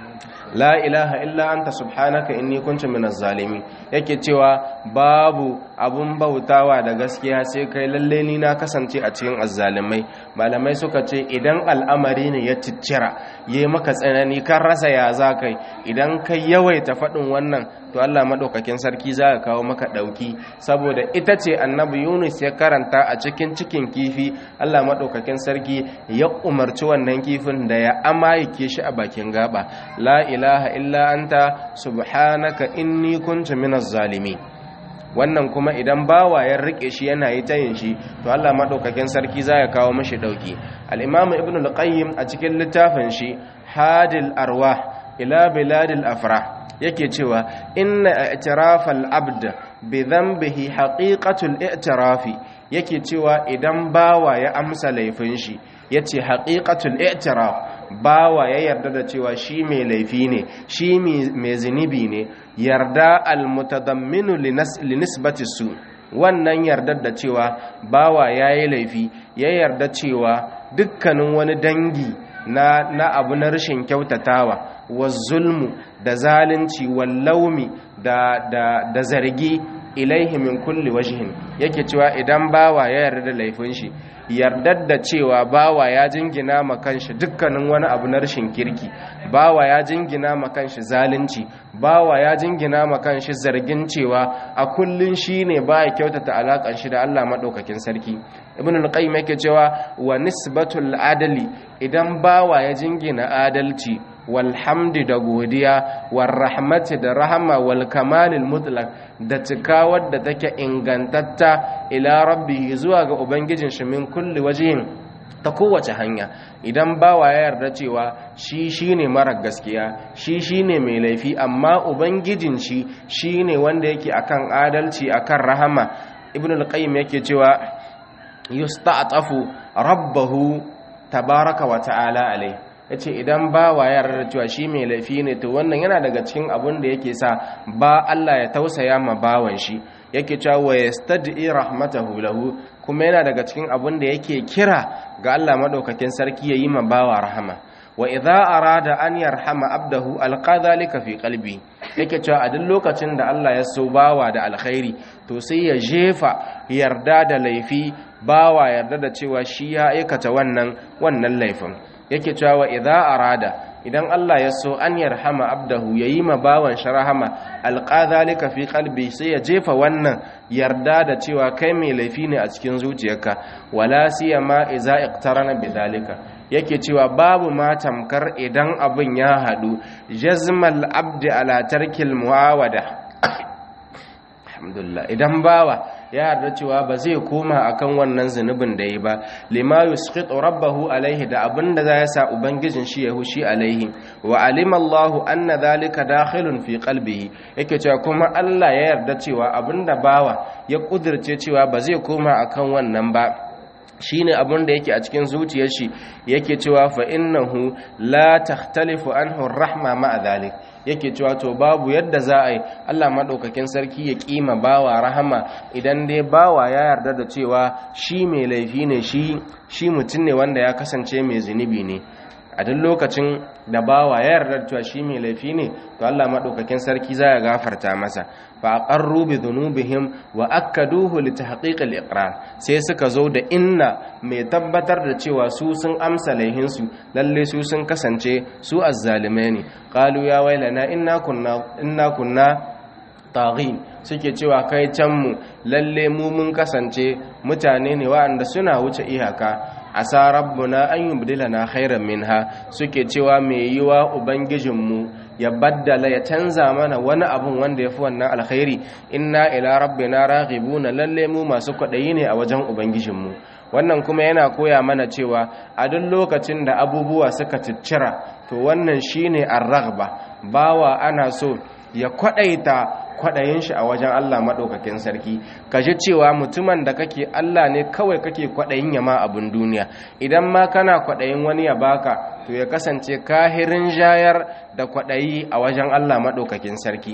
la ilaha illa anta subhanaka inni kuntu minaz zalimin yake cewa babu abun bautawa da gaskiya sai kai lalle ni na kasance a cikin azzalimai malamai suka ce idan al'amari ne ya ciccira yayi maka tsanani kan rasa ya za kai idan kai yawaita faɗin wannan to Allah madaukakin sarki za ka kawo maka ɗauki saboda ita ce annabi Yunus ya karanta a cikin cikin kifi Allah madaukakin sarki ya umarci wannan kifin da ya amayike shi a bakin gaba la ilaha illa anta subhanaka inni kuntu minaz zalimin wannan kuma idan bawa ya rike shi yana yi tayin shi to Allah madaukakin sarki za ya kawo mashi dauki al-imam ibn al-qayyim a cikin littafin shi hadil arwah ila biladil afrah yake cewa inna i'tirafal abd bi dhanbihi haqiqatul i'tirafi yake cewa idan bawa ya amsa laifin shi yace haqiqatul i'tiraf bawa ya yarda da cewa shi mai laifi ne shi mai zunubi ne yarda almutadamminu linisbati su wannan yardar da cewa bawa yayi laifi ya yarda cewa dukkanin wani dangi na na abu na rashin kyautatawa wa zulmu da zalunci wal laumi da da da zargi ilaihi min kulli wajhin yake cewa idan bawa ya yarda da laifin shi yardar da cewa bawa ya jingina ma kanshi dukkanin wani abu na rashin kirki bawa ya jingina ma kanshi zalunci bawa ya jingina ma kanshi zargin cewa a kullun shine baya kyautata alakan shi da Allah madaukakin sarki ibn al-qayyim yake cewa wa nisbatul adali idan bawa ya jingina adalci walhamdi da godiya warrahmati da rahama wal kamalil mutlaq da cika wadda take ingantatta ila rabbi zuwa ga ubangijin shi min kulli wajhin ta kowace hanya idan bawa ya yarda cewa shi shine mara gaskiya shi shine mai laifi amma ubangijin shi shine wanda yake akan adalci akan rahama ibn al-qayyim yake cewa yusta'tafu rabbahu tabaraka wa ta'ala alai yace idan bawa ya yarda cewa shi mai laifi ne to wannan yana daga cikin abun da yake sa ba Allah ya tausaya ma bawan shi yake cewa wa yastadi rahmatahu lahu kuma yana daga cikin abun da yake kira ga Allah madaukakin sarki yayi ma bawa rahama wa idza arada an yarhama abdahu alqa dhalika fi qalbi yake cewa a duk lokacin da Allah ya so bawa da alkhairi to sai ya jefa yarda da laifi bawa yarda da cewa shi ya aikata wannan wannan laifin yake cewa wa idza arada idan Allah ya so an yarhama abdahu yayi ma bawan sharahama alqa zalika fi qalbi sai ya jefa wannan yarda da cewa kai mai laifi ne a cikin zuciyarka wala siyama iza iqtarana bidhalika yake cewa babu ma tamkar idan abin ya hadu jazmal abdi ala tarkil muawada alhamdulillah idan bawa ya yarda cewa ba zai koma akan wannan zunubin da yi ba lima yusqitu rabbahu alaihi da abinda za ya sa ubangijin shi ya hushi alaihi wa alima Allahu anna dhalika dakhilun fi qalbihi yake cewa kuma Allah ya yarda cewa abinda bawa ya kudirce cewa ba zai koma akan wannan ba shine abin da yake a cikin zuciyar shi yake cewa fa innahu la takhtalifu anhu rahma ma dhalik yake cewa to babu yadda za a yi Allah madaukakin sarki ya kima bawa rahama idan dai bawa ya yarda da cewa shi mai laifi ne shi shi mutum ne wanda ya kasance mai zunubi ne a duk lokacin da bawa ya yarda cewa shi mai laifi ne to Allah madaukakin sarki za ya gafarta masa fa aqarru bi dhunubihim wa akkaduhu li tahqiq al-iqrar sai suka zo da inna mai tabbatar da cewa su sun amsa laihin su lalle su sun kasance su azzalimai ne qalu ya wailana inna kunna inna kunna taghin suke cewa kai can mu lalle mu mun kasance mutane ne waɗanda suna wuce iyaka asa rabbuna an yubdilana khairan minha suke cewa mai yiwa ubangijinmu ya baddala ya canza mana wani abun wanda yafi wannan alkhairi inna ila rabbina raghibuna lalle mu masu kwadayi ne a wajen ubangijinmu wannan kuma yana koya mana cewa a duk lokacin da abubuwa suka ciccira to wannan shine ar-raghba bawa ana so ya kwadaita kwaɗayin shi a wajen Allah maɗaukakin sarki ka ji cewa mutumin da kake Allah ne kawai kake kwaɗayin ya ma abin duniya idan ma kana kwaɗayin wani ya baka to ya kasance kahirin jayar da kwaɗayi a wajen Allah maɗaukakin sarki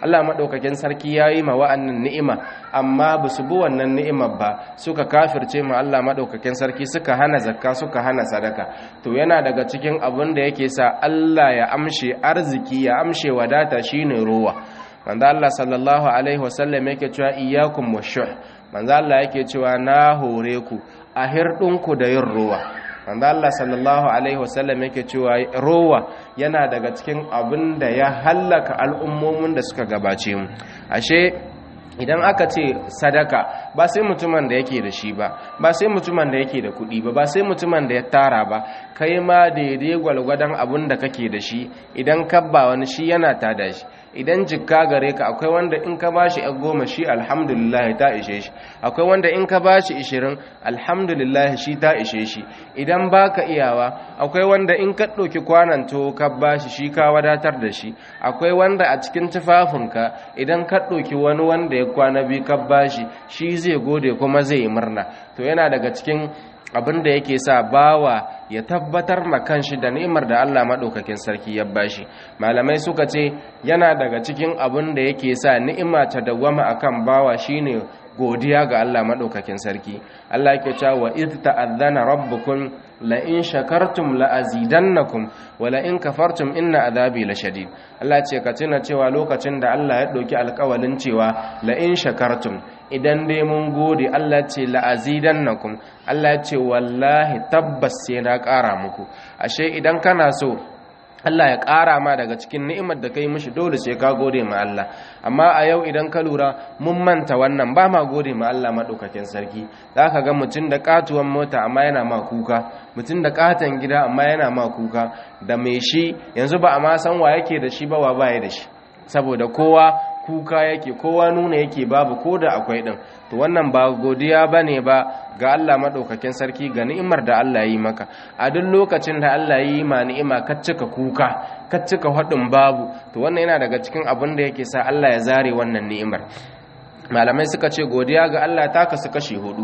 Allah madaukakin sarki yayi ma wa'annan ni'ima amma ba su bi wannan ni'imar ba suka kafirce ma Allah madaukakin sarki suka hana zakka suka hana sadaka to yana daga cikin abin da yake sa Allah ya amshe arziki ya amshe wadata shine ruwa manzo Allah sallallahu alaihi wasallam yake cewa iyyakum washuh manzo Allah yake cewa na hore ku a hirdinku da yin ruwa manzo Allah sallallahu alaihi wasallam yake cewa ruwa yana daga cikin abin da ya hallaka al'ummomin da suka gabace mu ashe idan aka ce sadaka ba sai mutumin da yake da shi ba ba sai mutumin da yake da kuɗi ba ba sai mutumin da ya tara ba kai ma daidai gwalgwadon abin da kake da shi idan kabba wani shi yana tada shi idan jikka gare ka akwai wanda in ka bashi yan goma shi alhamdulillah ta ishe shi akwai wanda in ka bashi ishirin alhamdulillah shi ta ishe shi idan baka iyawa akwai wanda in ka ɗauki kwanan to ka bashi shi ka wadatar da shi akwai wanda a cikin tufafinka idan ka ɗauki wani wanda ya kwana biyu ka bashi shi zai gode kuma zai yi murna to yana daga cikin abin da yake sa bawa ya tabbatar ma kanshi da ni'imar da Allah madaukakin sarki ya bashi malamai suka ce yana daga cikin abin da yake sa ni'ima ta dawwama akan bawa shine godiya ga Allah madaukakin sarki Allah yake cewa wa id ta'adhana rabbukum la in shakartum la azidannakum wa la in kafartum inna adabi lashadid Allah ce ka tuna cewa lokacin da Allah ya dauki alƙawalin cewa la in shakartum idan dai mun gode Allah ce la azidannakum Allah ce wallahi tabbas sai na ƙara muku ashe idan kana so Allah ya ƙara ma daga cikin ni'imar da kai mishi dole sai ka gode ma Allah amma a yau idan ka lura mun manta wannan ba ma gode ma Allah madaukakin sarki zaka ga mutum da katuwan mota amma yana ma kuka mutum da katan gida amma yana ma kuka da mai shi yanzu ba a ma san wa yake da shi ba wa baya da shi saboda kowa kuka yake kowa nuna yake babu ko da akwai din to wannan ba godiya bane ba ga Allah madaukakin sarki ga ni'imar da Allah yi maka a duk lokacin da Allah yi ma ni'ima ka cika kuka ka cika hadin babu to wannan yana daga cikin abin da yake sa Allah ya zare wannan ni'imar malamai suka ce godiya ga Allah ta kasu kashi hudu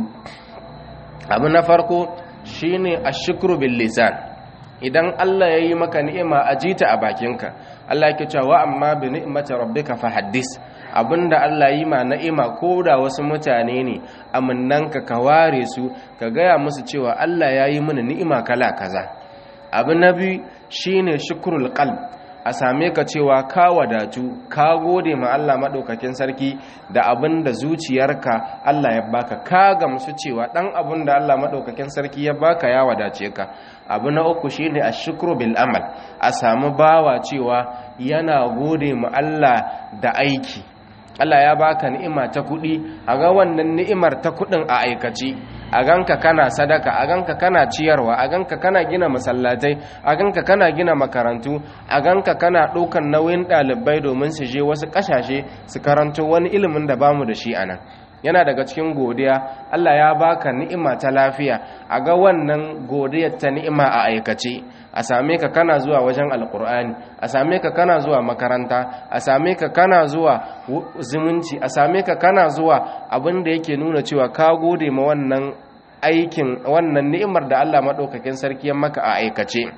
abu na farko shine ashkuru bil lisan idan Allah ya yi maka ni'ima a jita a bakinka Allah yake cewa amma bi ni'mati rabbika fahaddis abinda Allah yi ma ni'ima ko da wasu mutane ne aminnanka ka ware su ka gaya musu cewa Allah ya yi mini ni'ima kala kaza abu na biyu shine shukrul qalb a same ka cewa ka wadatu ka gode ma Allah maɗaukakin sarki da abin da zuciyarka Allah ya baka ka gamsu cewa ɗan abin da Allah maɗaukakin sarki ya baka ya wadace ka abu na uku shine ashkuru bil amal a samu bawa cewa yana gode ma Allah da aiki Allah ya baka ni'ima ta kuɗi a ga wannan ni'imar ta kuɗin a aikace a ganka kana sadaka a ganka kana ciyarwa a ganka kana gina masallatai a ganka kana gina makarantu a ganka kana ɗaukan nauyin ɗalibai domin su je wasu ƙasashe su karanto wani ilimin da bamu da shi anan yana daga cikin godiya Allah ya baka ni'ima ta lafiya a ga wannan godiyar ta ni'ima a aikace a same ka kana zuwa wajen alkur'ani a same ka kana zuwa makaranta a same ka kana zuwa zumunci a same ka kana zuwa abin da yake nuna cewa ka gode ma wannan aikin wannan ni'imar da Allah madaukakin sarki ya maka a aikace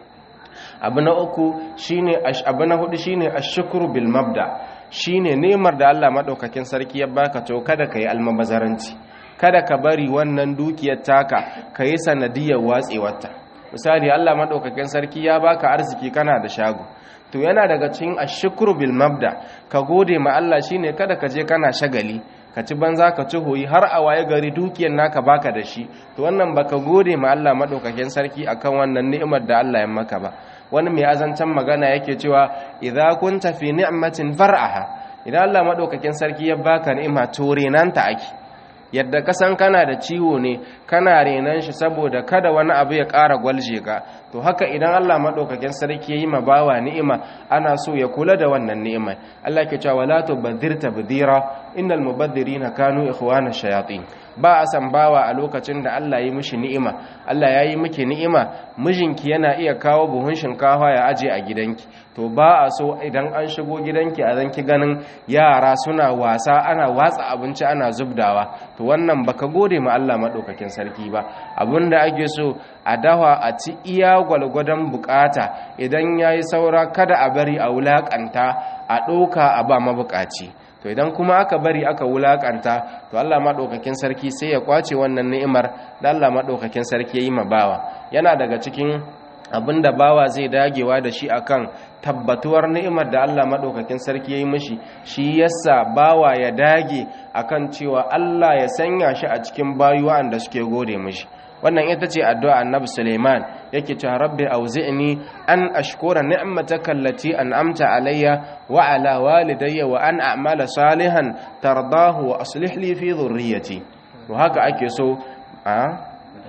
abu na uku shine abu na hudu shine ashkuru bil mabda shine nemar da Allah madaukakin sarki ya baka to kada kai almabazaranci kada ka bari wannan dukiyar taka kai sanadiyar watsewarta misali Allah madaukakin sarki ya baka arziki kana da shago to yana daga cikin ashkuru bil mabda ka gode ma Allah shine kada ka je kana shagali ka ci banza ka ci hoyi har a waye gari dukiyar naka baka da shi to wannan baka gode ma Allah madaukakin sarki akan wannan ni'imar da Allah ya maka ba wani mai azancan magana yake cewa idza kunta fi ni'matin far'aha idan Allah madaukakin sarki ya baka ni'ima to renanta ake yadda ka san kana da ciwo ne kana renan shi saboda kada wani abu ya ƙara gwalje ka to haka idan Allah madaukakin sarki yayi ma bawa ni'ima ana so ya kula da wannan ni'ima Allah ke cewa wala tubadhir tabdhira innal mubadhirina kanu ikhwana shayatin ba a san bawa a lokacin da Allah yi mishi ni'ima Allah ya yi miki ni'ima mijinki yana iya kawo buhun shinkafa ya aje a gidanki to ba a so idan an shigo gidanki a zanki ganin yara suna wasa ana watsa abinci ana zubdawa to wannan baka gode ma Allah madaukakin sarki ba abinda ake so a dawa a ci iya gwalgwadon bukata idan yayi saura kada a bari a wulakanta a ɗauka a ba mabukaci to idan kuma aka bari aka wulakanta to Allah madaukakin sarki sai ya kwace wannan ni'imar da Allah madaukakin sarki yayi ma bawa yana daga cikin abinda bawa zai dagewa da shi akan tabbatuwar ni'imar da Allah madaukakin sarki yayi mishi shi yasa bawa ya dage akan cewa Allah ya sanya shi a cikin bayuwa da suke gode mishi wannan ita ce addu'a annabi Suleiman yake cewa rabbi auzi'ni an ashkura ni'mataka allati an'amta alayya wa ala walidayya wa an a'mala salihan tardahu wa aslih li fi dhurriyyati to haka ake so a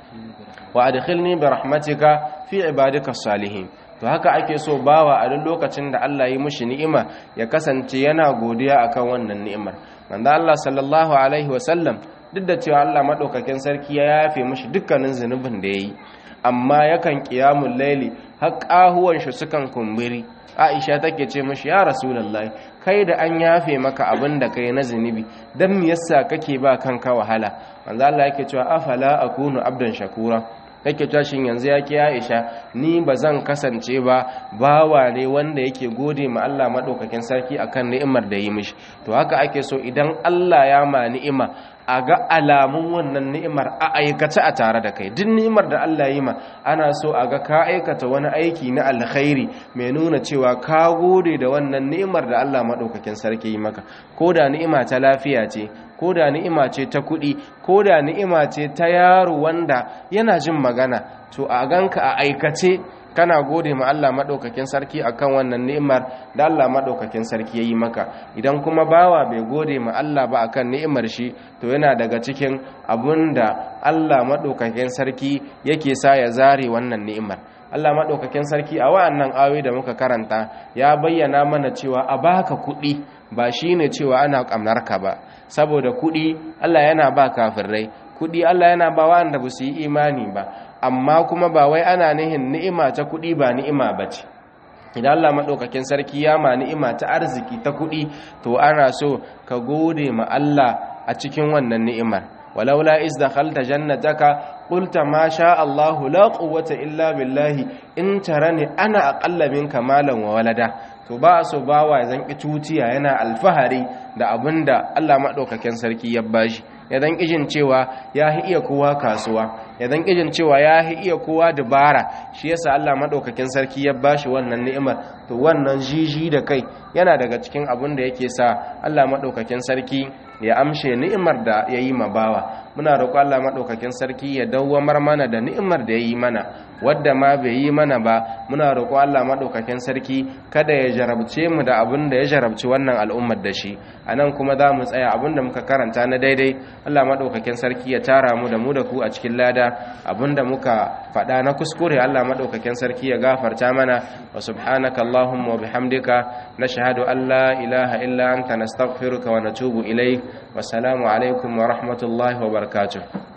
wa adkhilni bi rahmatika fi ibadika salihin to haka ake so bawa a duk lokacin da Allah ya mishi ni'ima ya kasance yana godiya akan wannan ni'imar manzo Allah sallallahu alaihi wasallam duk da cewa Allah madaukakin sarki ya yafe mishi dukkanin zunubin da yayi amma yakan qiyamul laili har kahuwan shi sukan kumburi Aisha take ce mishi ya rasulullahi kai da an yafe maka abin da kai na zunubi dan me yasa kake ba kanka wahala manzo Allah yake cewa afala akunu abdan shakura kake tashin yanzu ya ke Aisha ni ba zan kasance ba bawa ne wanda yake gode ma Allah madaukakin sarki akan ni'imar da yi mishi to haka ake so idan Allah ya ma ni'ima a ga alamun wannan ni'imar a aikace a tare da kai duk ni'imar da Allah ya yi ma ana so a ga ka aikata wani aiki na alkhairi mai nuna cewa ka gode da wannan ni'imar da Allah madaukakin sarki yi maka ko da ni'ima ta lafiya ce ko da ni'ima ce ta kuɗi ko da ni'ima ce ta yaro wanda yana jin magana to a ganka a aikace kana gode ma Allah madaukakin sarki akan wannan ni'imar da Allah madaukakin sarki yayi maka idan kuma bawa bai gode ma Allah ba akan ni'imar shi to yana daga cikin abunda Allah madaukakin sarki yake sa ya zare wannan ni'imar Allah maɗaukakin sarki a wa'annan ayoyi da muka karanta ya bayyana mana cewa a baka kuɗi ba shine cewa ana ƙamnarka ba saboda kuɗi Allah yana ba kafirai kuɗi Allah yana ba wa'anda ba su yi imani ba amma kuma ba wai ana nihin ni'ima ta kuɗi ba ni'ima ba ce idan Allah maɗaukakin sarki ya ma ni'ima ta arziki ta kuɗi to ana so ka gode ma Allah a cikin wannan ni'imar ولولا إذ دخلت جنتك قلت ما شاء الله لا قوة إلا بالله إن ترني أنا أقل منك مالا وولدا to ba so bawa zan ki tutiya yana alfahari da abinda Allah madaukakin sarki ya bashi ya dan kijin cewa ya iya kowa kasuwa ya dan kijin cewa ya iya kowa dabara shi yasa Allah madaukakin sarki ya bashi wannan ni'imar to wannan jiji da kai yana daga cikin abin da yake sa Allah madaukakin sarki ya amshe ni'imar da ya yi ma bawa muna roƙo Allah maɗaukakin sarki ya dawwamar mana da ni'imar da ya yi mana wadda ma bai yi mana ba muna roƙo Allah maɗaukakin sarki kada ya jarabce mu da abin da ya jarabci wannan al'ummar da shi a nan kuma za mu tsaya abin da muka karanta na daidai Allah maɗaukakin sarki ya tara mu da mu da ku a cikin lada abin da muka faɗa na kuskure Allah maɗaukakin sarki ya gafarta mana wa subhanaka Allahumma wa bihamdika nashhadu an la ilaha illa anta nastaghfiruka wa natubu ilaik wassalamu alaikum wa rahmatullahi wa barakatuh